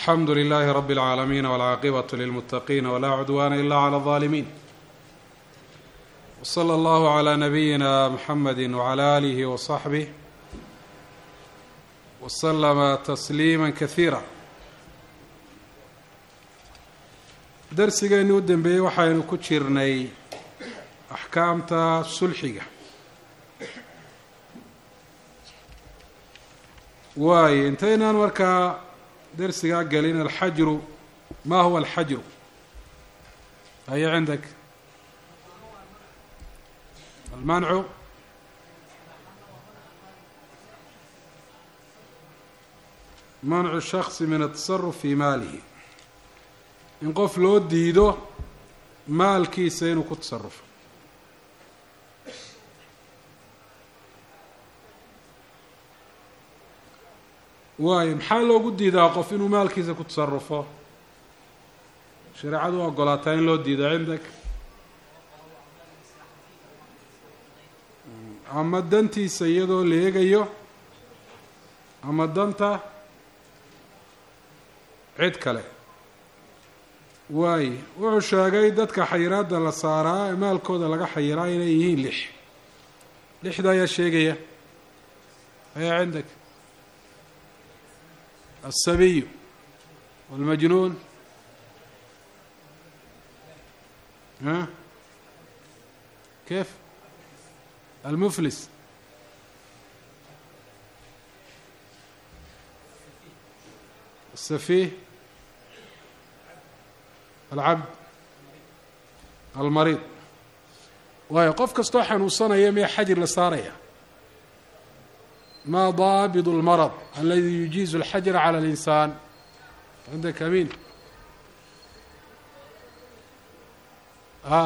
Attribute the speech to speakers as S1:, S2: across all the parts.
S1: alxamdu lilahi rab اlcaalamiin wاlcaaqibaة lilmutaqiin wla cudwana ila clى الظaalimiin wslى اllahu عlى nabiyina mxamedi wعlى alih wصaxbih wslama tasliima kasiira darsigeeni u dembeeyey waxaynu ku jirnay axkaamta sulxiga waayo intaynaan markaa darsigaa gelin alxajru ma huwa alxajru haya cindak almancu mancu shaksi min atasaruf fi maalihi in qof loo diido maalkiisa inuu ku tasarufo waayo maxaa loogu diidaa qof inuu maalkiisa ku tasarufo shareecadu u ogolaataa in loo diido cindak ama dantiisa iyadoo la eegayo ama danta cid kale waayo wuxuu sheegay dadka xayiraadda la saaraa ee maalkooda laga xayiraa inay yihiin lix lixda ayaa sheegaya ayaa cindak الsabiy والmajnuun a kيf almflis الsafih alcabd almariid waayo qof kastoo xanuunsanaya miya xajir la saaraya ma daabit اlmarض aladi yujiizu اlxajra calى اlinsaan cindak amin a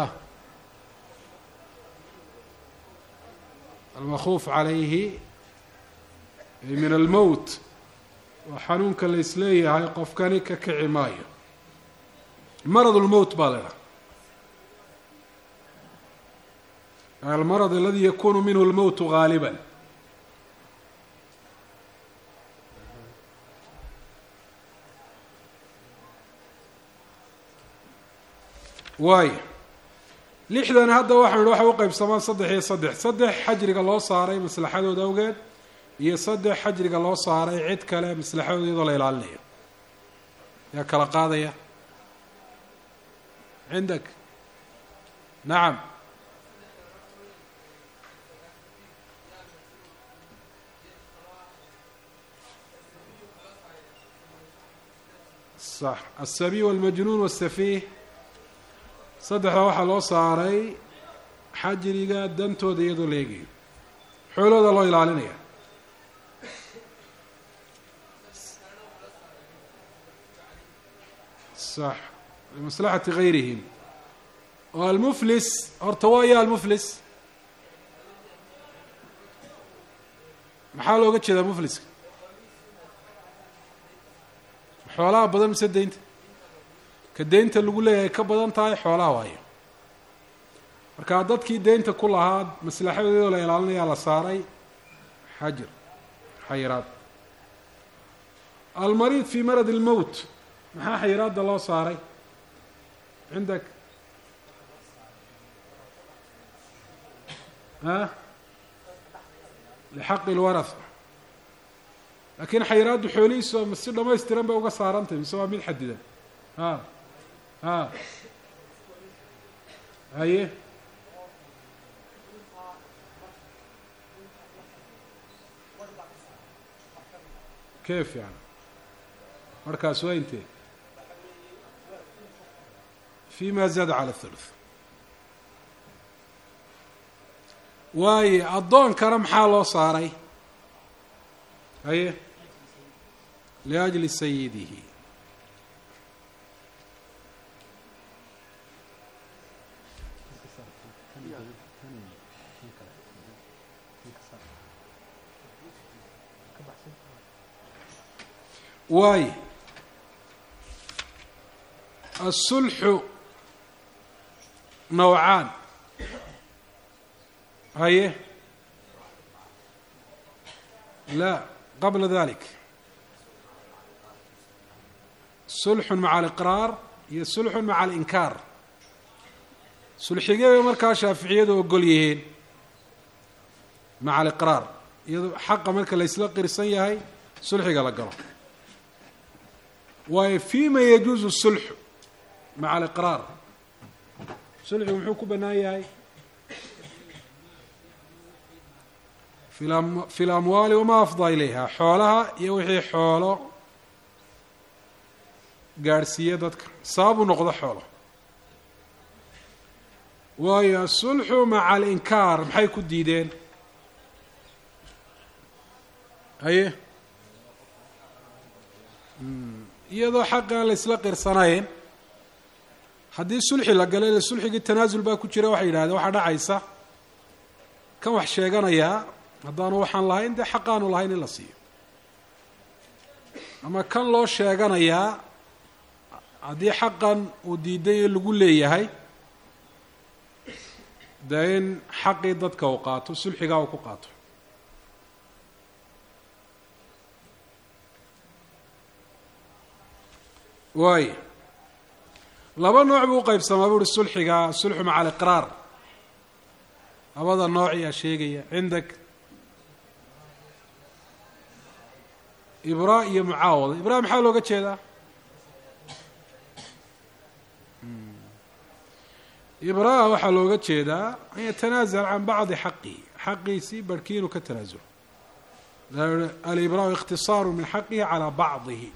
S1: almakuuf calayhi min almowt waa xanuunka la isleeyahay qofkani ka kici maayo marad اlmowt baa la idhaha almarad aladi yakunu minhu اlmowt gaaliba waayo lixdan hadda waxanu ihi waxay u qeybsamaan saddex iyo saddex saddex xajriga loo saaray maslaxadood awgeed iyo saddex xajriga loo saaray cid kale maslaxadood iyadoo la ilaalinayo yaa kala qaadaya cindak nacam sax aلsabiy wاlmajnuun wالsafih saddexda waxaa loo saaray xajriga dantooda iyadoo la eegayo xoolooda loo ilaalinaya sax limaslaxati gayrihim oo almuflis horta waa ya almuflis maxaa looga jeedaa mufliska xoolaha badan mise deynta ka deynta lagu leeyahay ka badan tahay xoolaha waayo markaa dadkii deynta ku lahaa maslaxadoodoo la ilaalinayaa la saaray xajir xayiraad almariid fi marad اlmowt maxaa xayiraadda loo saaray cindak a lixaqi اlwaraha laakiin xayiraaddu xoolihiisu si dhamaystiran bay uga saarantahy mise waa mid xadidan a a haye kef yani markaas waa intee fi ma zaada calى الthuluth waaye addoonkana maxaa loo saaray haye liأjli sayidihi waayo aلsulxu nawcaan haye la qabla dalik sulxun maca aliqraar iyo sulxun maca alinkaar sulxigee bay markaa shaaficiyadu ogol yihiin maca aliqraar iyadoo xaqa marka laysla qirsan yahay sulxiga la galo waayo fima yajuuzu sulxu maca aliqraar sulxigu muxuu ku bannaan yahay fi lamwaali wamaa afdaa ilayha xoolaha iyo wixii xoolo gaadhsiiya dadka sababu noqdo xoolo waayo asulxu maca alinkaar maxay ku diideen haye iyadoo xaqi aan la isla qirsanayn haddii sulxi la galo ile sulxigii tanaasul baa ku jira waxay yidhahdeen waxaa dhacaysa kan wax sheeganayaa haddaanu waxaan lahayn dee xaqaanu lahayn in la siiyo ama kan loo sheeganayaa haddii xaqan uu diiday ee lagu leeyahay dee in xaqii dadka uu qaato sulxigaa uu ku qaato waay laba nooc buu uqeybsamaa bu uhi sulxiga sulxu maca aliqraar labada nooc ayaa sheegaya cindak ibraa iyo mucaawada ibraa maxaa looga jeedaa ibraa waxaa looga jeedaa an yatanaazal can bacdi xaqihi xaqiisii barhkii inuu ka tanaasulo alibraa ikhtisaaru min xaqihi calaa bacdihi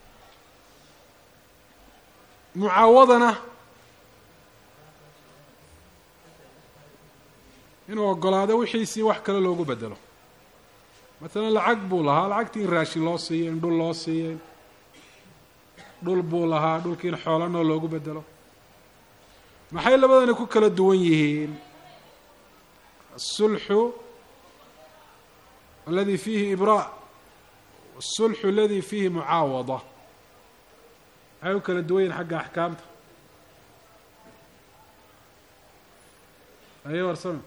S1: mucaawadana inuu ogolaado wixiisii wax kale loogu bedelo matalan lacag buu lahaa lacagtii in raashin loo siiyo in dhul loo siiyo dhul buu lahaa dhulkii in xoolanoo loogu bedelo maxay labadani ku kala duwan yihiin asulxu aladi fiihi ibraa asulxu aladi fiihi mucaawada maxay u kala duwan yihin xagga axkaamta aye warsame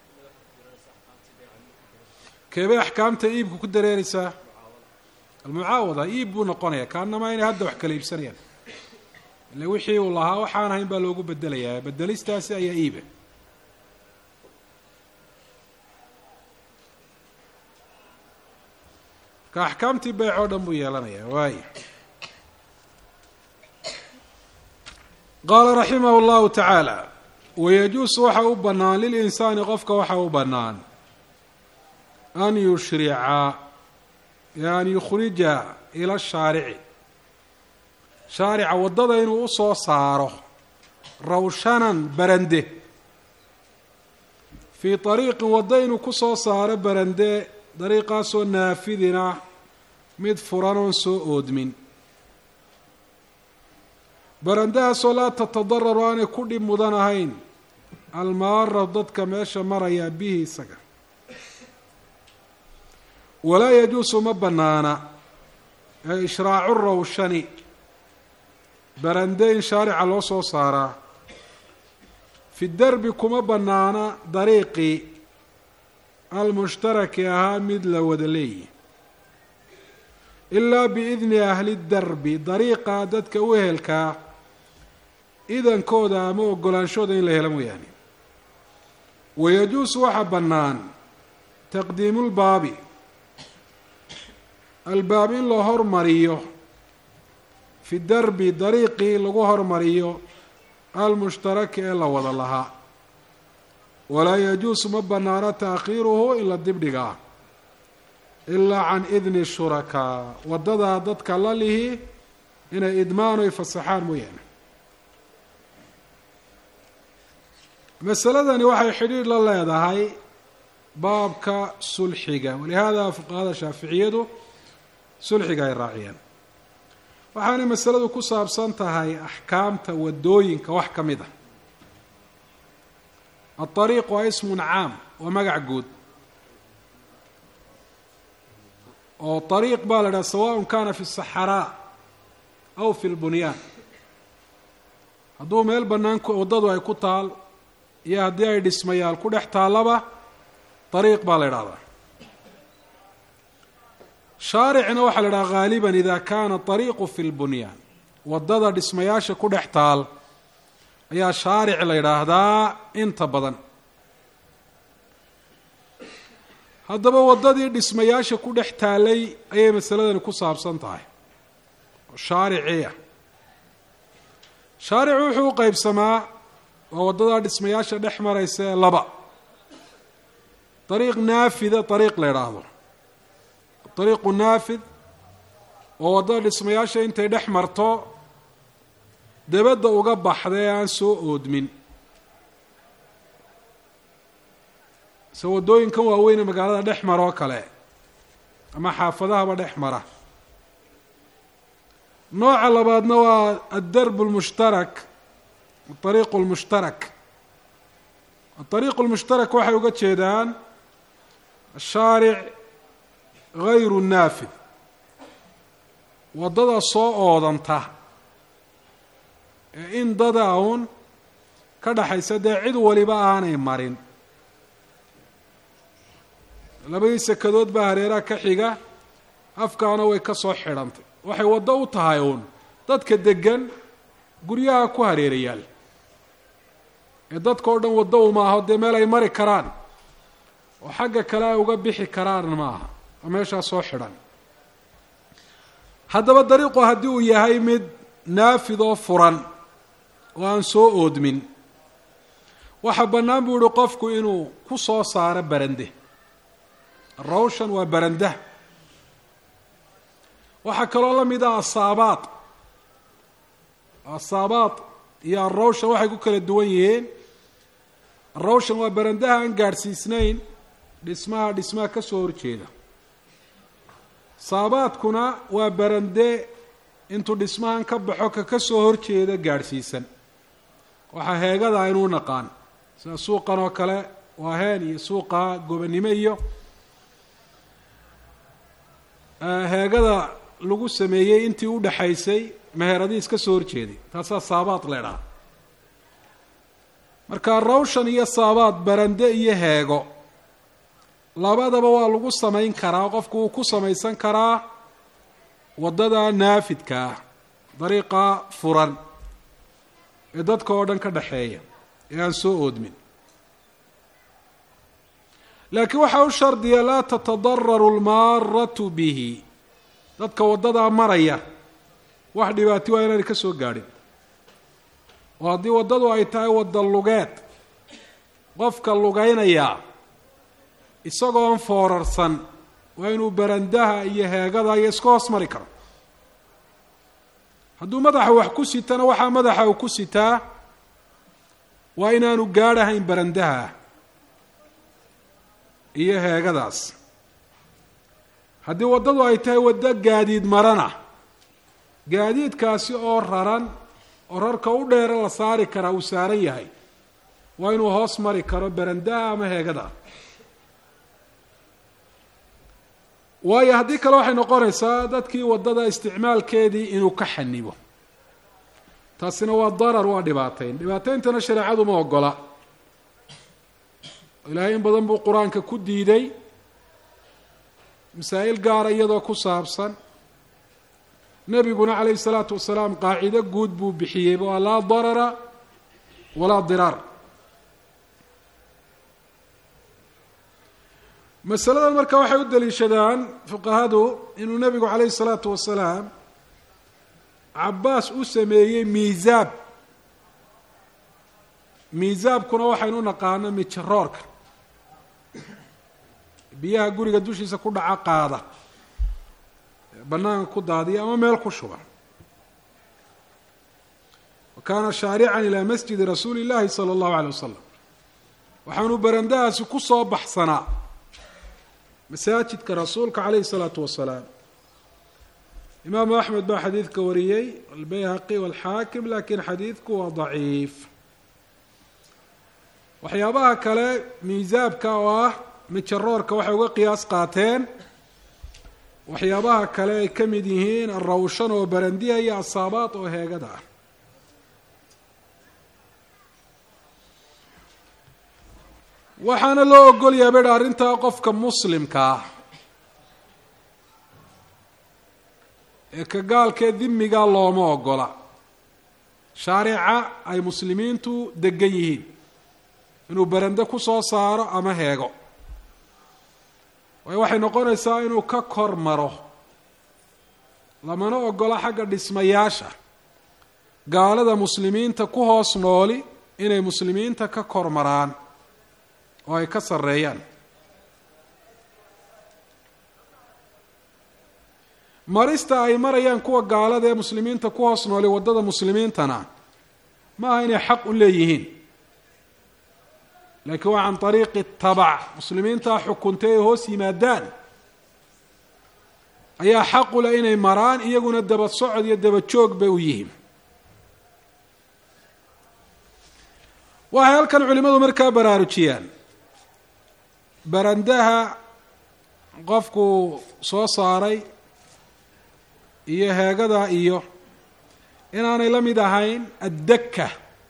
S1: keebay axkaamta iibka ku dareereysaa almucaawada iib buu noqonaya kaanamaa inay hadda wax kala iibsanayaan ile wixii uu lahaa waxaan ahayn baa loogu bedelayaa bedelistaasi ayaa iiba marka axkaamtii beyc oo dhan buu yeelanayaa waay qaala raximah اllahu tacaala wayajuusu waxa u bannaan lilinsaani qofka waxa u bannaan an yushrica an yukhrija ila shaarici shaarica waddada inuu usoo saaro rawshanan barande fii ariiqin waddo inuu kusoo saaro barande dariiqaasoo naafidina mid furan oon soo oodmin barandahaasoo laa tatadararu aanay ku dhib mudan ahayn almaara dadka meesha maraya bihi isaga walaa yajuusu ma bannaana ee ishraacu rawshani barande in shaarica loo soo saaraa fi derbi kuma bannaana dariiqii almushtaraki ahaa mid la wada leeyi ilaa biidni ahli derbi dariiqa dadka u ehelkaa idankooda ama ogolaanshooda in la helo mooyaane wayajuusu waxaa bannaan taqdiimulbaabi albaab in la hormariyo fi derbi dariiqii lagu hormariyo almushtaraki ee la wada lahaa walaa yajuusu ma bannaano taakhiiruhu in la dibdhigaa ilaa can idni shurakaa waddadaa dadka la lihi inay idmaan oy fasaxaan mooyaane masaladani waxay xidhiidh la leedahay baabka sulxiga walihaada fuqahada shaaficiyadu sulxiga ay raaciyeen waxaanay masaladu ku saabsan tahay axkaamta waddooyinka wax ka mid a aariiq waa ismun caam waa magac guud oo ariiq baa la idhaha sawaء kana fi الsaxraa aw fi lbunyaan hadduu meel bannaan waddadu ay ku taal iyo haddii ay dhismayaal ku dhex taallaba ariiq baa la idhahdaa shaaricna waxaa la idhaha gaaliba ida kana ariiqu fi lbunyaan waddada dhismayaasha ku dhex taal ayaa shaaric la yidhaahdaa inta badan haddaba waddadii dhismayaasha ku dhex taalay ayay masaladani ku saabsan tahay oo shaariciya shaaricu wuxuu u qeybsamaa waa waddadaa dhismayaasha dhex maraysa ee laba dariiq naafida dariiq la yidhaahdo dariiqu naafid oo waddada dhismayaasha intay dhex marto dabadda uga baxda ee aan soo oodmin se waddooyinkan waaweyne magaalada dhex mara oo kale ama xaafadahaba dhex mara nooca labaadna waa addarb lmushtarak adariiqu lmushtarak adariiqu lmushtarak waxay uga jeedaan ashaaric gayru naafid waddada soo oodanta ee in dada uun ka dhaxaysa dee cid waliba aanay marin labadii sekadood baa hareeraha ka xiga afkaana way ka soo xidhantay waxay waddo u tahay uun dadka degan guryaha ku hareerayaal ee dadka o dhan waddo uma aho dee meel ay mari karaan oo xagga kale ay uga bixi karaan ma aha oo meeshaa soo xidhan haddaba dariiqu haddii uu yahay mid naafid oo furan oo aan soo oodmin waxaa bannaan buu yihi qofku inuu ku soo saaro barande rawshan waa barandah waxaa kaloo la mid ah asaabaad asaabaad iyo alrawshan waxay ku kala duwan yihiin alrawshan waa barandaha aan gaadhsiisnayn dhismaha dhismaha ka soo horjeeda saabaadkuna waa barande intuu dhismahan ka baxo ka ka soo horjeeda gaadhsiisan waxaa heegada aynuu naqaan sida suuqan oo kale waa heen iyo suuqa gobanimo iyo heegada lagu sameeyey intii u dhaxaysay meheradii iska soo horjeeday taasaa saabaad leedhaha marka rawshan iyo saabaad barande iyo heego labadaba waa lagu samayn karaa qofku wuu ku samaysan karaa waddada naafidka ah dariiqa furan ee dadka oo dhan ka dhaxeeya ee aan soo oodmin laakiin waxaa u shardiya laa tatadararu lmaaratu bihi dadka waddadaa maraya wax dhibaati waa inaanay ka soo gaadhin oo haddii waddadu ay tahay wadda lugeed qofka lugaynayaa isagoon foorarsan waa inuu barandaha iyo heegada iyo iska hoos mari karo hadduu madaxa wax ku sitana waxaa madaxa uu ku sitaa waa inaanu gaadhahayn barandaha iyo heegadaas haddii waddadu ay tahay waddo gaadiid marana gaadiidkaasi oo raran oo rarka u dheere la saari karaa uu saaran yahay waa inuu hoos mari karo barandaha ama heegada waayo haddii kale waxay noqonaysaa dadkii waddada isticmaalkeedii inuu ka xanibo taasina waa darar waa dhibaateyn dhibaateyntana shareecadu ma ogola ilaahay in badan buu qur-aanka ku diiday masaa'il gaara iyadoo ku saabsan nebiguna calayhi salaatu wasalaam qaacido guud buu bixiyey waa laa darara walaa diraar masaladan marka waxay u daliishadaan fuqahadu inuu nebigu calayhi salaatu wasalaam cabaas u sameeyey miisaab miisaabkuna waxaynu u naqaano mijaroorka biyaha guriga dushiisa ku dhaca qaada banaanka ku daadiya ama meel ku shuba wa kaana shaarican ilaa masjidi rasuuli llahi sala allahu alay wasalam waxaanu barandahaasi ku soo baxsanaa masaajidka rasuulka calayhi salaatu wasalaam imaamu axmed baa xadiidka wariyey albayhaqi walxaakim lakin xadiidku waa daciif waxyaabaha kale miisaabka oo ah mijaroorka waxay uga qiyaas qaateen waxyaabaha kale ay ka mid yihiin arawshan oo barandiha iyo asaabaad oo heegada ah waxaana loo ogolyaa bedha arrintaa qofka muslimka ah ee ka gaalkee dimiga looma ogola shaarica ay muslimiintu degan yihiin inuu berende ku soo saaro ama heego waayo waxay noqonaysaa inuu ka kor maro lamana ogola xagga dhismayaasha gaalada muslimiinta ku hoos nooli inay muslimiinta ka kor maraan oo ay ka sarreeyaan marista ay marayaan kuwa gaalada ee muslimiinta ku hoos nooli waddada muslimiintana ma aha inay xaq u leeyihiin laakiin waa can ariiqi tabac muslimiintaa xukuntay ay hoos yimaadaan ayaa xaqu leh inay maraan iyaguna daba socod iyo daba joog bay u yihiin waxay halkan culimadu markaa baraarujiyaan barandaha qofku soo saaray iyo heegada iyo inaanay la mid ahayn addaka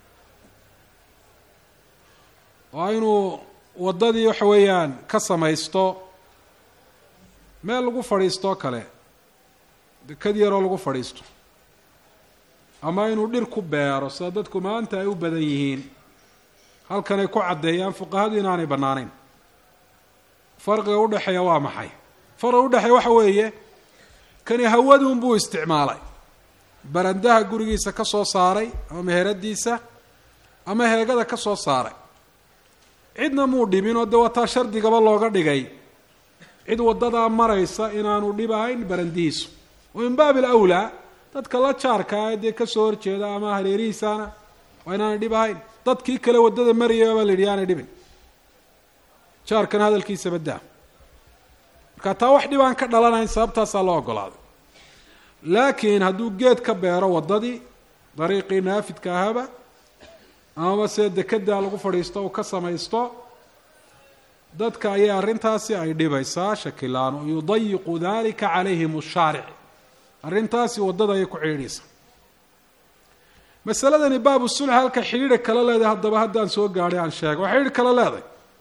S1: waa inuu waddadii waxa weeyaan ka samaysto meel lagu fadhiistoo kale dekad yaroo lagu fadhiisto ama inuu dhir ku beero sida dadku maanta ay u badan yihiin halkan ay ku caddeeyaan fuqahadu inaanay bannaanayn farqiga udhexeeya waa maxay farqiga udhexeeya waxa weeye kani hawadun buu isticmaalay barandaha gurigiisa ka soo saaray ama meheradiisa ama heegada ka soo saaray cidna muu dhibin oo dee wataa shardigaba looga dhigay cid waddadaa maraysa inaanu dhibahayn barandihiisu wa min baabi alawlaa dadka la jaarkaa ee dee kasoo horjeeda ama hareerihiisaana waa inaanay dhib ahayn dadkii kale waddada maraya baa la yidhi aanay dhibin jaarkana hadalkiisa baddaa marka taa wax dhib aan ka dhalanayn sababtaasaa loo ogolaaday laakiin hadduu geed ka beero waddadii dariiqii naafidka ahaba amaba see dekedaa lagu fadhiisto uu ka samaysto dadka ayay arrintaasi ay dhibaysaa shakilaano yudayiqu dalika calayhim shaaric arrintaasi waddada ayay ku ciidhaysaa masaladani baabu sulx halka xidhiidha kala leedahay haddaba haddaan soo gaadhay aan sheego waa xidhiidh kala leedahay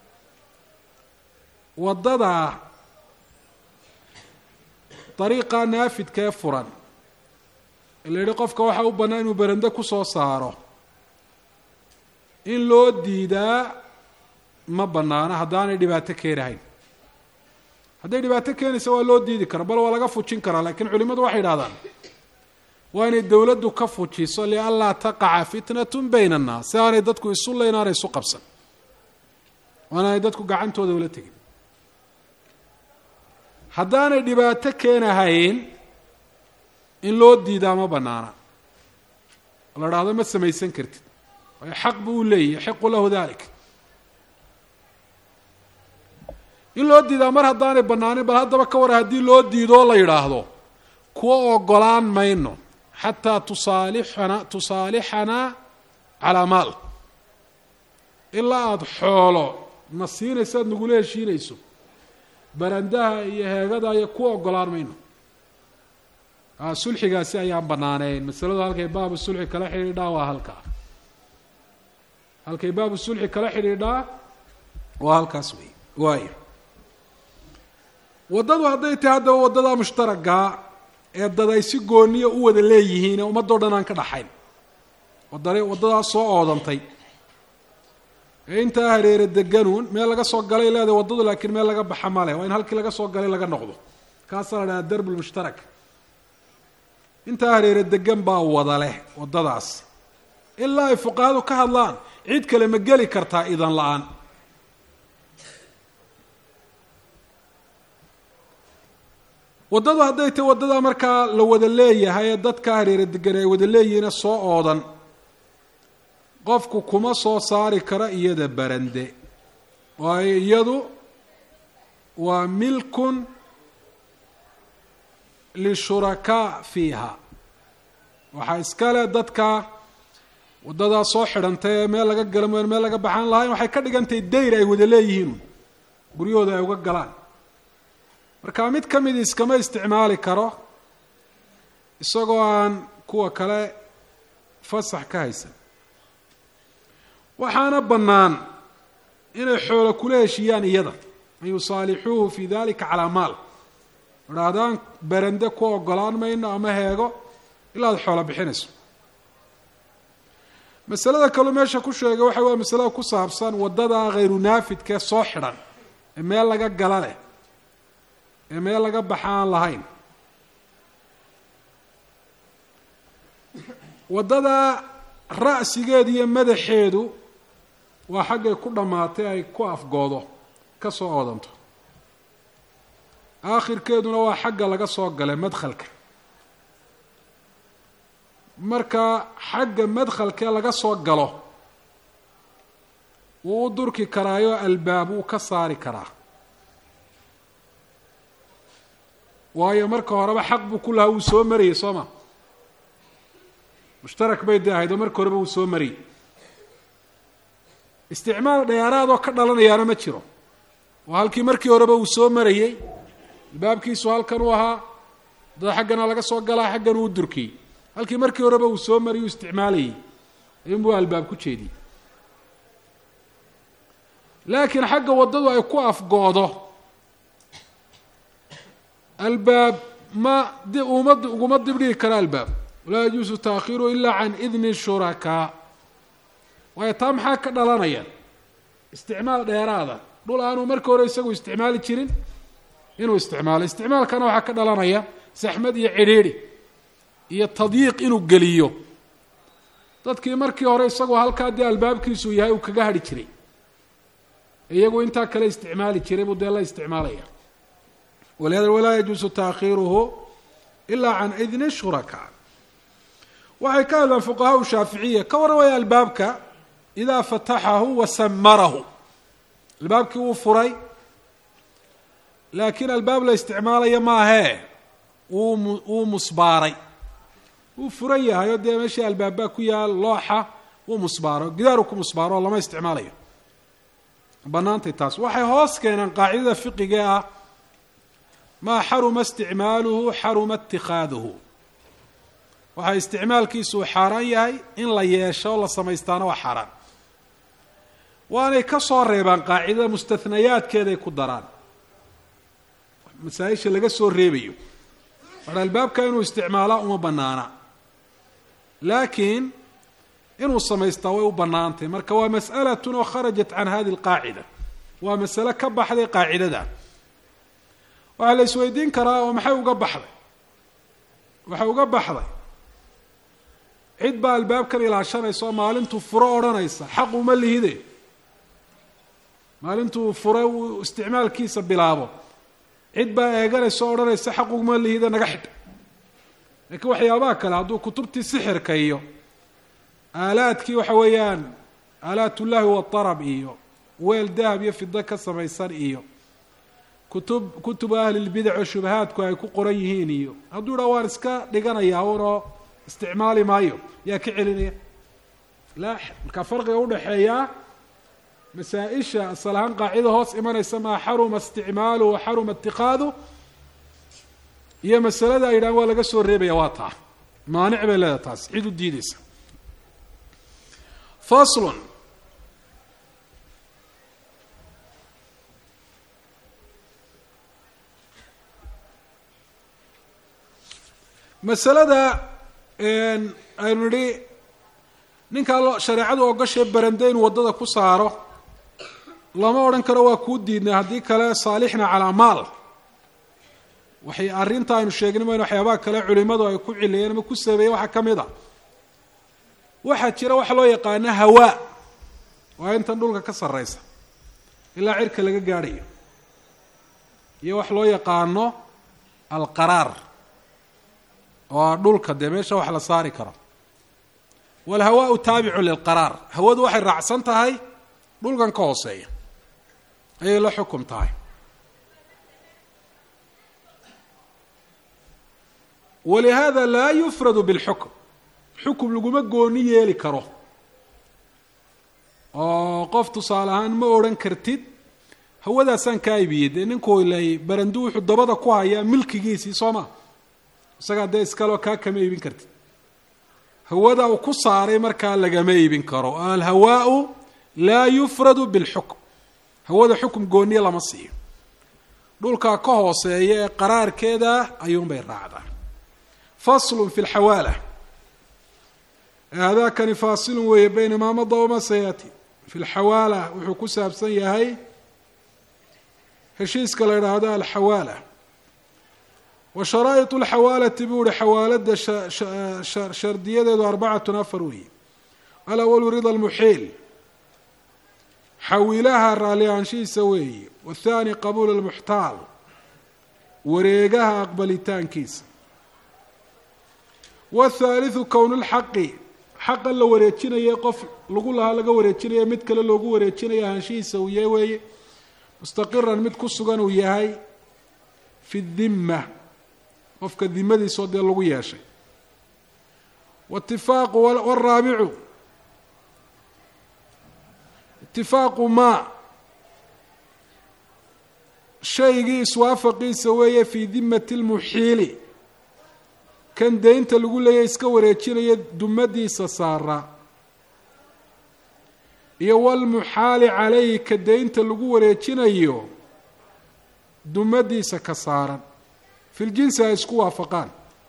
S1: waddada dariiqa naafidka ee furan la yihi qofka waxaa u bannaa inuu berende kusoo saaro in loo diidaa ma bannaana haddaanay dhibaato keenahayn hadday dhibaato keenaysa waa loo diidi karaa bal waa laga fujin karaa laakiin culimadu waxay idhahdaan waa inay dowladdu ka fujiso lianlaa taqaca fitnatun bayna annaas si aanay dadku isu layn aanay isu qabsan waanaanay dadku gacantooda ula tegin haddaanay dhibaato keenahayn in loo diidaa ma bannaana la dhahdo ma samaysan kartid waayo xaq buu u leeyahy yaxiqu lahu dalik in loo diidaa mar haddaanay bannaanin bal haddaba ka wara haddii loo diidoo la yidhaahdo kuwa ogolaan mayno xataa tusaalixana tusaalixanaa calaa maal ilaa aada xoolo na siinayso aada nagula heshiinayso barandaha iyo heegada iyo ku ogolaan mayno sulxigaasi ayaan bannaaneyn masaladu halkay baabu sulxi kala xidhiidhaa waa halkaa halkay baabu sulxi kala xidhiidhaa waa halkaas wey waayo waddadu hadday tahay haddaba waddadaa mushtaragaa ee dad ay si gooniya u wada leeyihiin ee ummadoo dhan aan ka dhaxayn wadda waddadaas soo oodantay ee intaa hareere deganuun meel laga soo galay leedahay waddadu laakiin meel laga baxa male waa in halkii laga soo galay laga noqdo kaasaa la dhahaa darb lmushtarak intaa hareere degan baa wada leh waddadaas ilaa ay fuqahadu ka hadlaan cid kale ma geli kartaa idan la-aan waddadu hadday tahy waddadaa markaa la wada leeyahay ee dadka hareere degan ay wada leeyihiine soo oodan qofku kuma soo saari karo iyada barande waayo iyadu waa milkun lishurakaa fiiha waxaa iskale dadka waddadaa soo xidhantay ee meel laga gala mooyaan meel laga baxaan lahayn waxay ka dhigantahay dayr ay wada leeyihiin guryahooda ay uga galaan marka mid ka midi iskama isticmaali karo isagoo aan kuwa kale fasax ka haysan waxaana bannaan inay xoolo kula heshiiyaan iyada an yusaalixuuhu fi dalika calaa maal idhaahdaan berende ku ogolaan mayno ama heego ilaa ad xoolo bixinayso masalada kaleu meesha ku sheegay waxa waa masalada ku saabsan waddada khayru naafidkaee soo xidhan ee meel laga gala leh ee meel laga baxa aan lahayn waddada ra'sigeedu iyo madaxeedu waa xaggay ku dhammaatay ay ku afgoodo ka soo oodanto aakhirkeeduna waa xagga laga soo galay madkhalka marka xagga madkhalkee laga soo galo wuu u durki karaayo albaab wuu ka saari karaa waayo marka horeba xaq buu ku lahaa wuu soo marayey soo ma mushtarak bay dee ahayd oo marka horeba wuu soo marayey isticmaal dheeraadoo ka dhalanayaana ma jiro oo halkii markii horeba uu soo marayey albaabkiisu halkan uu ahaa dad xaggana laga soo galaa xaggan uu durkiyey halkii markii horeba uu soo marayy uu isticmaalayey ayuunbuu albaab ku jeediyey laakiin xagga waddadu ay ku afgoodo albaab ma di uma uguma dibdhigi kara albaab walaa yajuusu taakhiiruhu ila can idni shurakaa waayo taa maxaa ka dhalanaya isticmaal dheeraada dhul aanuu markii hore isagu isticmaali jirin inuu isticmaalo isticmaalkana waxaa ka dhalanaya saxmad iyo cidhiidhi iyo tadyiiq inuu geliyo dadkii markii hore isagoo halkaa dee albaabkiisu yahay uu kaga hadhi jiray iyagu intaa kale isticmaali jiray buu dee la isticmaalaya walihada walaa yajuusu taakhiiruhu ilaa can idni shurakaa waxay ka hadlaan fuqahaa shaaficiya ka warramaya albaabka idaa fataxahu wa samarahu albaabkii wuu furay laakiin albaab la isticmaalayo maahee wuu mu wuu musbaaray wuu furan yahay oo dee meeshii albaabbaa ku yaal looxa wuu musbaaro gidaaru ku musbaaro oo lama isticmaalayo bannaantay taas waxay hoos keeneen qaacidada fiqigee ah maa xaruma isticmaaluhu xaruma itikaaduhu waxaa isticmaalkiisu uu xaaraan yahay in la yeesho o la samaystaana waa xaaraan waanay ka soo reebaan qaacidada mustahnayaadkeeday ku daraan masaa-isha laga soo reebayo mar albaabka inuu isticmaalaa uma bannaana laakiin inuu samaystaa way u bannaantay marka waa mas'alatun oo kharajat can hadi alqaacida waa masale ka baxday qaacidada waxaa la isweydiin karaa oo maxay uga baxday waxay uga baxday cid baa albaabkan ilaashanaysa oo maalintuu furo odhanaysa xaq uma lihide maalintuu fure uu isticmaalkiisa bilaabo cid baa eeganaysa oo odhanaysa xaq uma lihide naga xidh laakiin waxyaabaha kale hadduu kutubtii sixirka iyo aalaadkii waxa weeyaan aalaatullahi waatarab iyo weel dahab iyo fido ka samaysan iyo kutub kutubu ahlilbidac oo shubahaadku ay ku qoran yihiin iyo hadduu dhaa waan iska dhiganayaa unoo isticmaali maayo yaa ka celinaya laa markaa farqiga udhaxeeyaa masaa-isha asal ahaan qaacida hoos imanaysa maa xaruma isticmaaluhu wa xaruma itiqaadu iyo masalada ay yidhahan waa laga soo reebaya waa taa maanic bay leedahay taas cid u diideysa faslun masalada aynu nidhi ninkaa lo shareecadu ogashae barande inuu waddada ku saaro lama odhan karo waa kuu diidnay haddii kale saalixna calaa maal waxay arrinta aynu sheegnay maynu waxyaabaha kale culimadu ay ku cileeyeen ama ku sabeeyeen waxaa ka mid a waxaa jira waxa loo yaqaano hawaa waa intan dhulka ka sarreysa ilaa cirka laga gaadhayo iyo wax loo yaqaano alqaraar oo dhulka dee meesha wax la saari karo walhawaau taabicu lilqaraar hawadu waxay raacsan tahay dhulkan ka hooseeya ayay la xukum tahay walihaada laa yufradu bilxukm xukum laguma gooni yeeli karo oo qof tusaale ahaan ma odhan kartid hawadaasaan kaa ibiyey dee ninku ilay barandu wuxuu dabada ku hayaa milkigiisii soo ma isagaa dee iskaloo kaa kama iibin kartid hawada uu ku saaray markaa lagama iibin karo alhawaau laa yufradu bilxukm hawada xukum gooniya lama siiyo dhulkaa ka hooseeya ee qaraarkeeda ayuunbay raacdaa faslun fi lxawaala haadaakani faasilun weeye bayna maa mada wama sayaati fi lxawaala wuxuu ku saabsan yahay heshiiska la idhaahdo alxawaala wa sharaa'iط اlxawaalati buu uhi xawaalada shardiyadeedu arbacatun afar weeye alawalu rida lmuxiil xawilaha raalli ahaanshihiisa weeye wathani qabuul lmuxtaal wareegaha aqbalitaankiisa wthaalitثu kown lxaqi xaqa la wareejinaya qof lagu lahaa laga wareejinaya mid kale loogu wareejinaya ahaanshihiisa uu yahay weeye mustaqiran mid ku sugan uu yahay fi dhima qofka dimadiisoo dee lagu yeeshay watifaaqu wraabicu itifaaqu ma shaygii iswaafaqiisa weeye fii dimati lmuxiili kan deynta lagu leeyahy iska wareejinaya dumadiisa saara iyo walmuxaali calayhi ka deynta lagu wareejinayo dumadiisa ka saaran fi ljinsi ay isku waafaqaan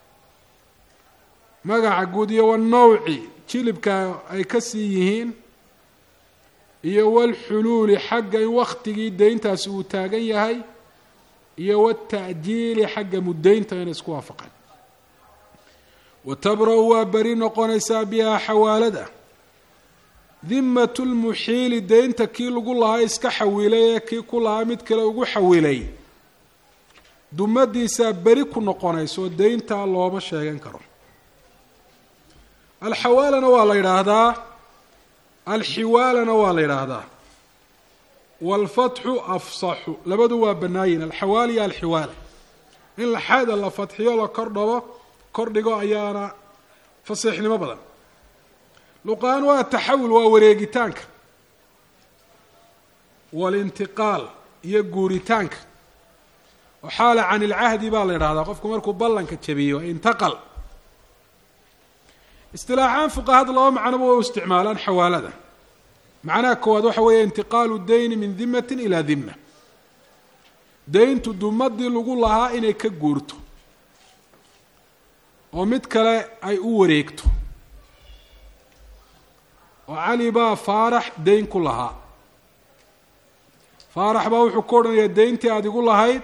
S1: magaca guud iyo wanawci jilibka ay ka sii yihiin iyo walxuluuli xagga in waktigii deyntaasi uu taagan yahay iyo wata'jiili xagga muddeynta inay isku waafaqaan watabra-u waa beri noqonaysaa bihaa xawaalada dimatu lmuxiili deynta kii lagu lahaa iska xawilay ee kii ku lahaa mid kale ugu xawilay dumadiisaa beri ku noqonayso deyntaa looma sheegan karo alxawaalana waa la yidhaahdaa alxiwaalana waa la yidhaahdaa waalfatxu afsaxu labadu waa banaayin alxawaal iyo alxiwaala in laxaada la fatxiyo la kordhabo kordhigo ayaana fasiixnimo badan luqaan waa taxawul waa wareegitaanka walintiqaal iyo guuritaanka oo xaala can ilcahdi baa la yidhahdaa qofku markuu ballanka jabiyo intaqal istilaaxaan fuqahada laba macnoba way u isticmaalaan xawaalada macnaha koowaad waxa weeye intiqaalu dayni min dimatin ilaa dima deyntu dumadii lagu lahaa inay ka guurto oo mid kale ay u wareegto oo cali baa faarax deyn ku lahaa faarax baa wuxuu ku odhanayaa deyntii aada igu lahayd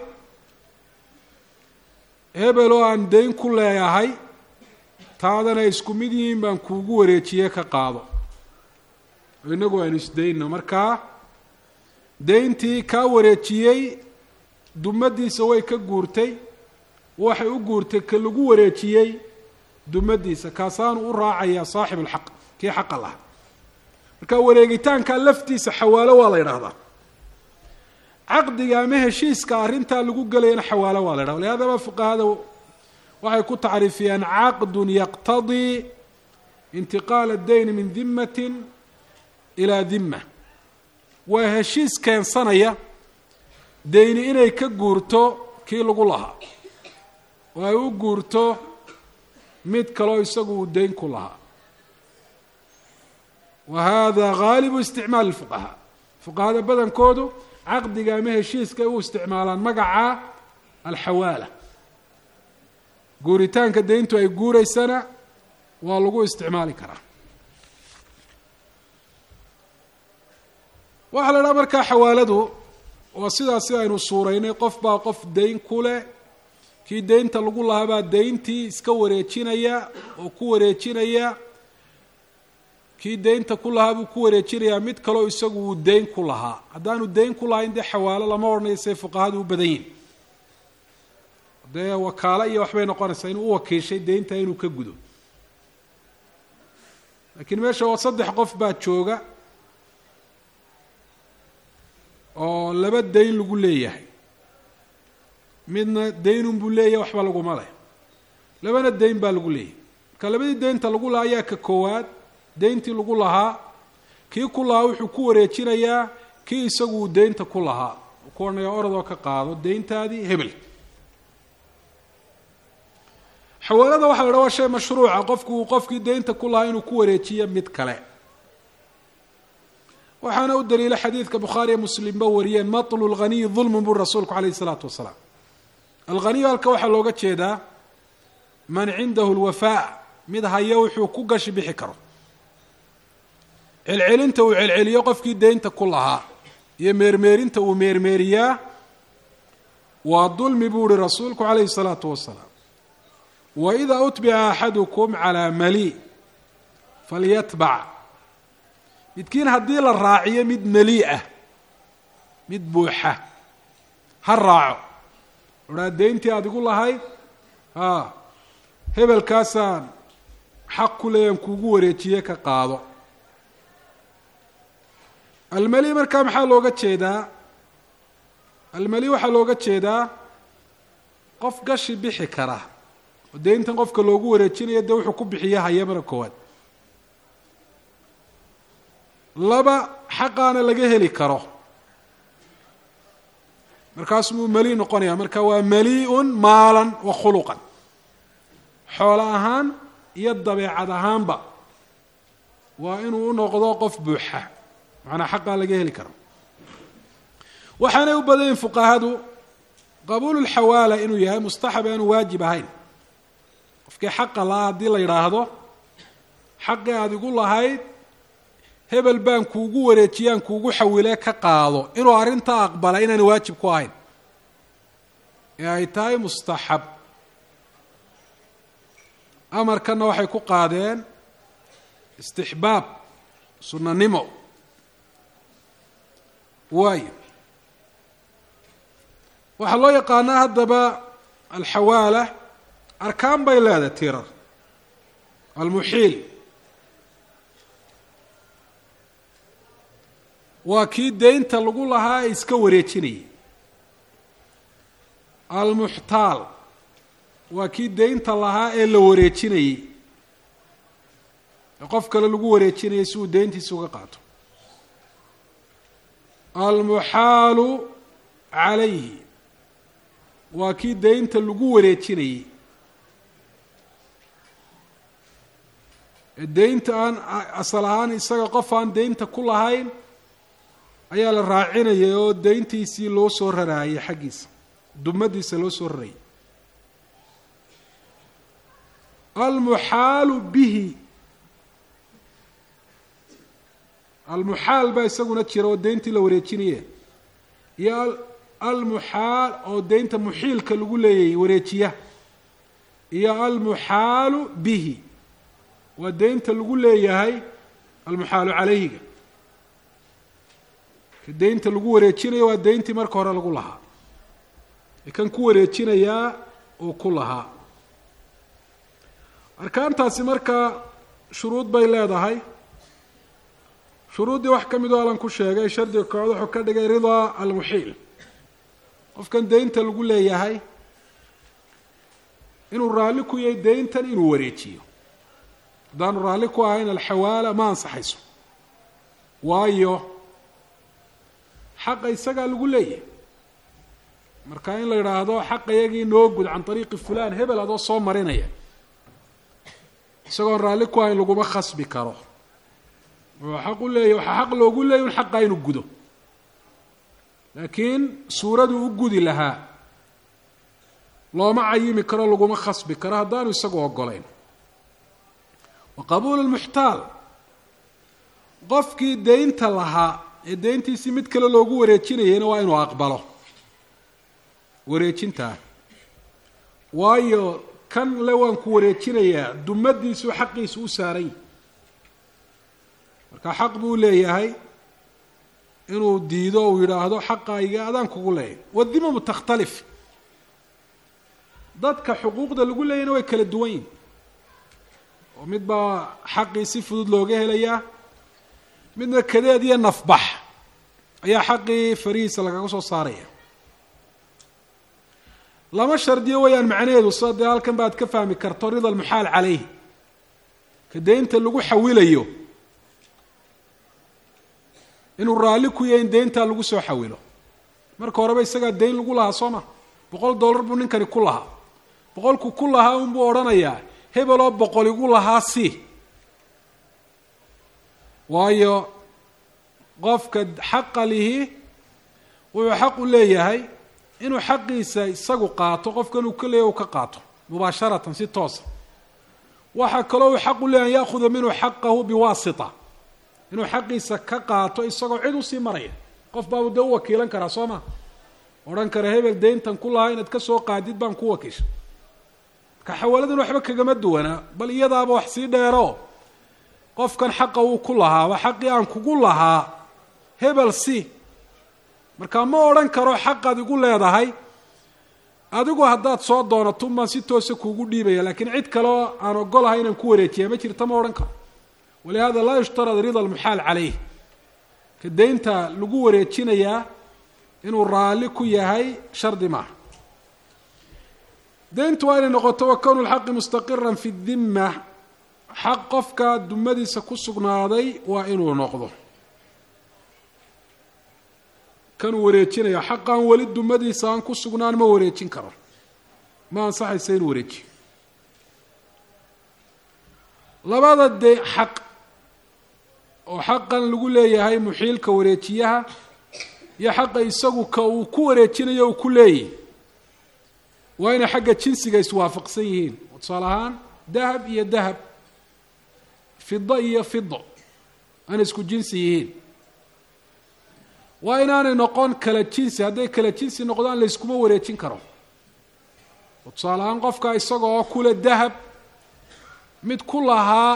S1: hebel oo aan deyn ku leeyahay taadana isku mid yihiin baan kuugu wareejiye ka qaado oo inagu aynu isdayno markaa deyntii kaa wareejiyey dumadiisa way ka guurtay waxay u guurtay ka lagu wareejiyey dumadiisa kaasaanu u raacayaa saaxib alxaq kii xaqa lahaa marka wareegitaanka laftiisa xawaalo waa la yidhaahdaa caqdiga ama heshiiska arrintaa lagu gelayana xawaalo waa la yhahda lihaadaba fuqahada waxay ku tacriifiyaan caqdun yaqtadii intiqaala dayni min dimatin ilaa dima waa heshiis keensanaya deyni inay ka guurto kii lagu lahaa oo ay u guurto mid kaloo isagu uu deyn ku lahaa wa hada gaalibu isticmaal lfuqahaa fuqahada badankoodu caqdiga ama heshiiska ay u isticmaalaan magaca alxawaala guuritaanka deyntu ay guuraysana waa lagu isticmaali karaa waxaa la idhaha markaa xawaaladu waa sidaas si aynu suuraynay qof baa qof deyn ku leh kii deynta lagu lahaa baa deyntii iska wareejinaya oo ku wareejinaya kii deynta ku lahaa buu ku wareejinayaa mid kaleo isagu uu deyn ku lahaa haddaanu deyn ku lahayn dee xawaalo lama odhanayo say fuqahadu u badan yihin dee wakaalo iyo waxbay noqonaysaa inuu u wakiishay deynta inuu ka gudo laakiin meesha waa saddex qof baa jooga oo laba deyn lagu leeyahay midna deynun buu leeyahay waxba laguma leh labana deyn baa lagu leeyahay marka labadii deynta lagu lahaa ayaa ka koowaad deyntii lagu lahaa kii ku lahaa wuxuu ku wareejinayaa kii isagu uu deynta ku lahaa ku odhanaya orodoo ka qaado deyntaadii hebel xawaalada waxa la dhaha waa shay mashruuca qofku uu qofkii deynta ku lahaa inuu ku wareejiyo mid kale waxaana u daliila xadiidka bukhaariya muslimba wariyeen matlu lghaniyi dulmun buri rasuulku calayhi isalaatu wasalaam alghaniyu halka waxaa looga jeedaa man cindahu lwafaa mid haya wuxuu ku gashi bixi karo celcelinta uu celceliyo qofkii deynta ku lahaa iyo meermeerinta uu meermeeriyaa waa dulmi buu uhi rasuulku calayhi الsalaatu wasalaam waإida utbica axadukum calىa mali falyatbac midkiin haddii la raaciyo mid mali ah mid buuxa ha raaco odhaa deyntii aad igu lahayd a hebelkaasaan xaq ku leeyan kuugu wareejiye ka qaado almali markaa maxaa looga jeedaa almali waxaa looga jeedaa qof gashi bixi kara oo deyntan qofka loogu wareejinayo dee wuxuu ku bixiya haya mara koowaad laba xaqaana laga heli karo markaasumuu mali noqonaya marka waa mali-un maalan wa khuluqan xoolo ahaan iyo dabeecad ahaanba waa inuu u noqdo qof buuxa macnaa xaqaa laga heli karo waxaanay u badan yihin fuqahadu qabuulu lxawaala inuu yahay mustaxab aanu waajib ahayn qofkii xaqa lahaa haddii la yidhaahdo xaqii aada igu lahayd hebel baan kuugu wareejiyaan kuugu xawile ka qaado inuu arrintaa aqbala inaan waajib ku ahayn ee ay tahay mustaxab amarkanna waxay ku qaadeen istixbaab sunnanimo waayo waxaa loo yaqaanaa haddaba alxawaala arkaan bay leedahay tirar almuxiil waa kii deynta lagu lahaa ee iska wareejinayay almuxtaal waa kii deynta lahaa ee la wareejinayey ee qof kale lagu wareejinayay si uu deyntiisa uga qaato almuxaalu calayhi waa kii deynta lagu wareejinayey ee deynta aan asal ahaan isaga qof aan deynta ku lahayn ayaa la raacinayay oo deyntiisii loo soo raraayay xaggiisa dumadiisa loo soo rarayay almuxaalu bihi almuxaal baa isaguna jira oo deyntii la wareejinaya iyo almuxaal oo deynta muxiilka lagu leeyahay wareejiya iyo almuxaalu bihi waa deynta lagu leeyahay almuxaalu calayhiga ka deynta lagu wareejinayo waa deyntii marka hore lagu lahaa ee kan ku wareejinayaa uu ku lahaa arkaantaasi markaa shuruud bay leedahay shuruuddii wax ka mid oo alan ku sheegay shardiga koowaad wuxuu ka dhigay ridaa almuxiil qofkan deynta lagu leeyahay inuu raalli ku yahay deyntan inuu wareejiyo haddaanu raalli ku ahayn alxawaala ma ansaxayso waayo xaqa isagaa lagu leeyahay marka in la yidhaahdo xaqa iyagii noo gud can ariiqi fulan hebel adoo soo marinaya isagoon raalli ku ahayn laguma khasbi karo wuxuu xaq u leeyahy waxaa xaq loogu leeyay un xaqaa inuu gudo laakiin suuraduu u gudi lahaa looma cayimi karo laguma khasbi karo haddaanu isagu ogolayn wa qabuulu lmuxtaal qofkii deynta lahaa ee deyntiisii mid kale loogu wareejinayayna waa inuu aqbalo wareejintaa waayo kan le waan ku wareejinayaa dumadiisu xaqiisu u saaran yahy marka xaq buu leeyahay inuu diido uu yidhaahdo xaqayga adaan kugu leeyahy wadimamu takhtalif dadka xuquuqda lagu leeyayna way kala duwan yihin oo mid baa xaqii si fudud looga helayaa midna kadeed iyo nafbax ayaa xaqii farihiisa lagaga soo saaraya lama shardiyo wayaan macnaheedu sida dee halkan baad ka fahmi karto rida almuxaal calayhi ka deynta lagu xawilayo inuu raalli ku yahay in deyntaa lagu soo xawilo marka horeba isagaa deyn lagu lahaa soo ma boqol dollar buu ninkani ku lahaa boqolku ku lahaa unbuu odhanayaa hebeloo boqol igu lahaa si waayo qofka xaqa lihi wuxuu xaq u leeyahay inuu xaqiisa isagu qaato qofkan uu ka leeyahy u ka qaato mubaasharatan si toosa waxaa kaloo uu xaq u leeyahay an yaakuda minhu xaqahu biwaasita inuu xaqiisa ka qaato isagoo cid usii maraya qof baabu dee u wakiilan karaa soo ma odhan kara hebel deyntan ku lahaa inaad ka soo qaadid baan ku wakiisha marka xawaaladan waxba kagama duwanaa bal iyadaaba wax sii dheero qofkan xaqa uu ku lahaa waa xaqii aan kugu lahaa hebel si marka ma odhan karo xaqaad igu leedahay adigu haddaad soo doonato baan si toosa kuugu dhiibaya lakiin cid kaleo aan ogolahay inaan ku wareejiya ma jirta ma odhan karo walihada laa yushtarad rida almuxaal caleyh ka deynta lagu wareejinayaa inuu raalli ku yahay shardi maaha deyntu waa inay noqoto wakownu lxaqi mustaqiran fi dimma xaq qofka dumadiisa ku sugnaaday waa inuu noqdo kanuu wareejinayo xaqan weli dumadiisa aan ku sugnaan ma wareejin karo ma ansaxaysa inuu wareejiyo labada de xaq oo xaqan lagu leeyahay muxiilka wareejiyaha iyo xaqa isagu ka uu ku wareejinayo uu ku leeyahy waa inay xagga jinsiga iswaafaqsan yihiin oo tusaale ahaan dahab iyo dahab fido iyo fido aanay isku jinsi yihiin waa inaanay noqon kala jinsi hadday kala jinsi noqdaan layskuma wareejin karo oo tusaale ahaan qofka isaga oo kule dahab mid ku lahaa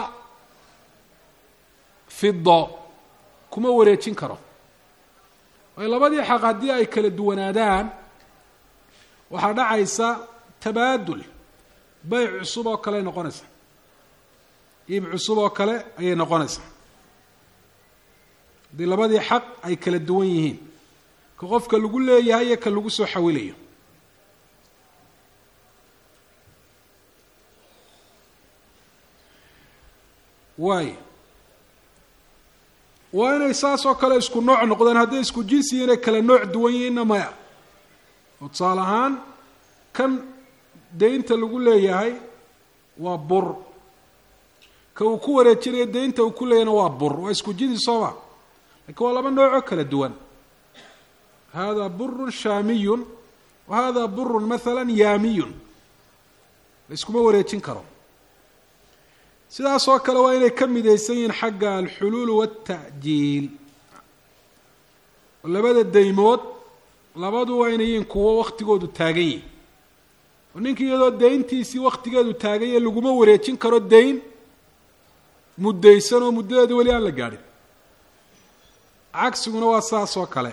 S1: fido kuma wareejin karo waayo labadii xaq haddii ay kala duwanaadaan waxaa dhacaysa tabaadul beyc cusub oo kale ay noqonaysaa iib cusub oo kale ayay noqonaysaa haddii labadii xaq ay kala duwan yihiin ka qofka lagu leeyahay iyo ka lagu soo xawilayo waay waa inay saas oo kale isku nooc noqdaan hadday isku jinsi inay kala nooc duwan yihiinna maya oo tusaale ahaan kan deynta lagu leeyahay waa bur ka uu ku wareejinayo deynta uu ku leeyahayna waa bur waa isku jinsi sooma lakiin waa laba noocoo kala duwan hada burun shaamiyun wa hada burun maala yaamiyun la iskuma wareejin karo sidaas oo kale waa inay ka midaysan yihiin xagga alxuluul waata'jiil oo labada deymood labadu waa inay yihiin kuwo waktigoodu taagan yihin oo ninka iyadoo deyntiisii waktigeedu taaganye laguma wareejin karo deyn muddaysan oo muddadeeda weli aan la gaadhin cagsiguna waa saas oo kale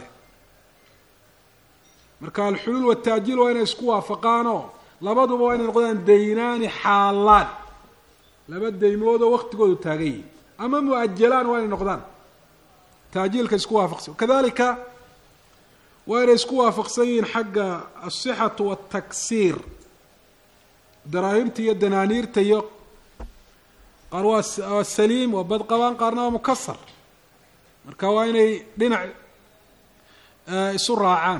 S1: marka alxuluul waata'jiil waa inay isku waafaqaanoo labaduba waa inay noqdaan deynaani xaalaan laba deymoodoo waktigoodu taagan yihin ama mu-ajalaan waa inay noqdaan taajiilka isku waafaqsan kadalika waa inay isku waafaqsan yihiin xagga asixatu wataksiir daraahimta iyo danaaniirta iyo qaar waa waa saliim waa bad qabaan qaarna waa mukasar marka waa inay dhinac isu raacaan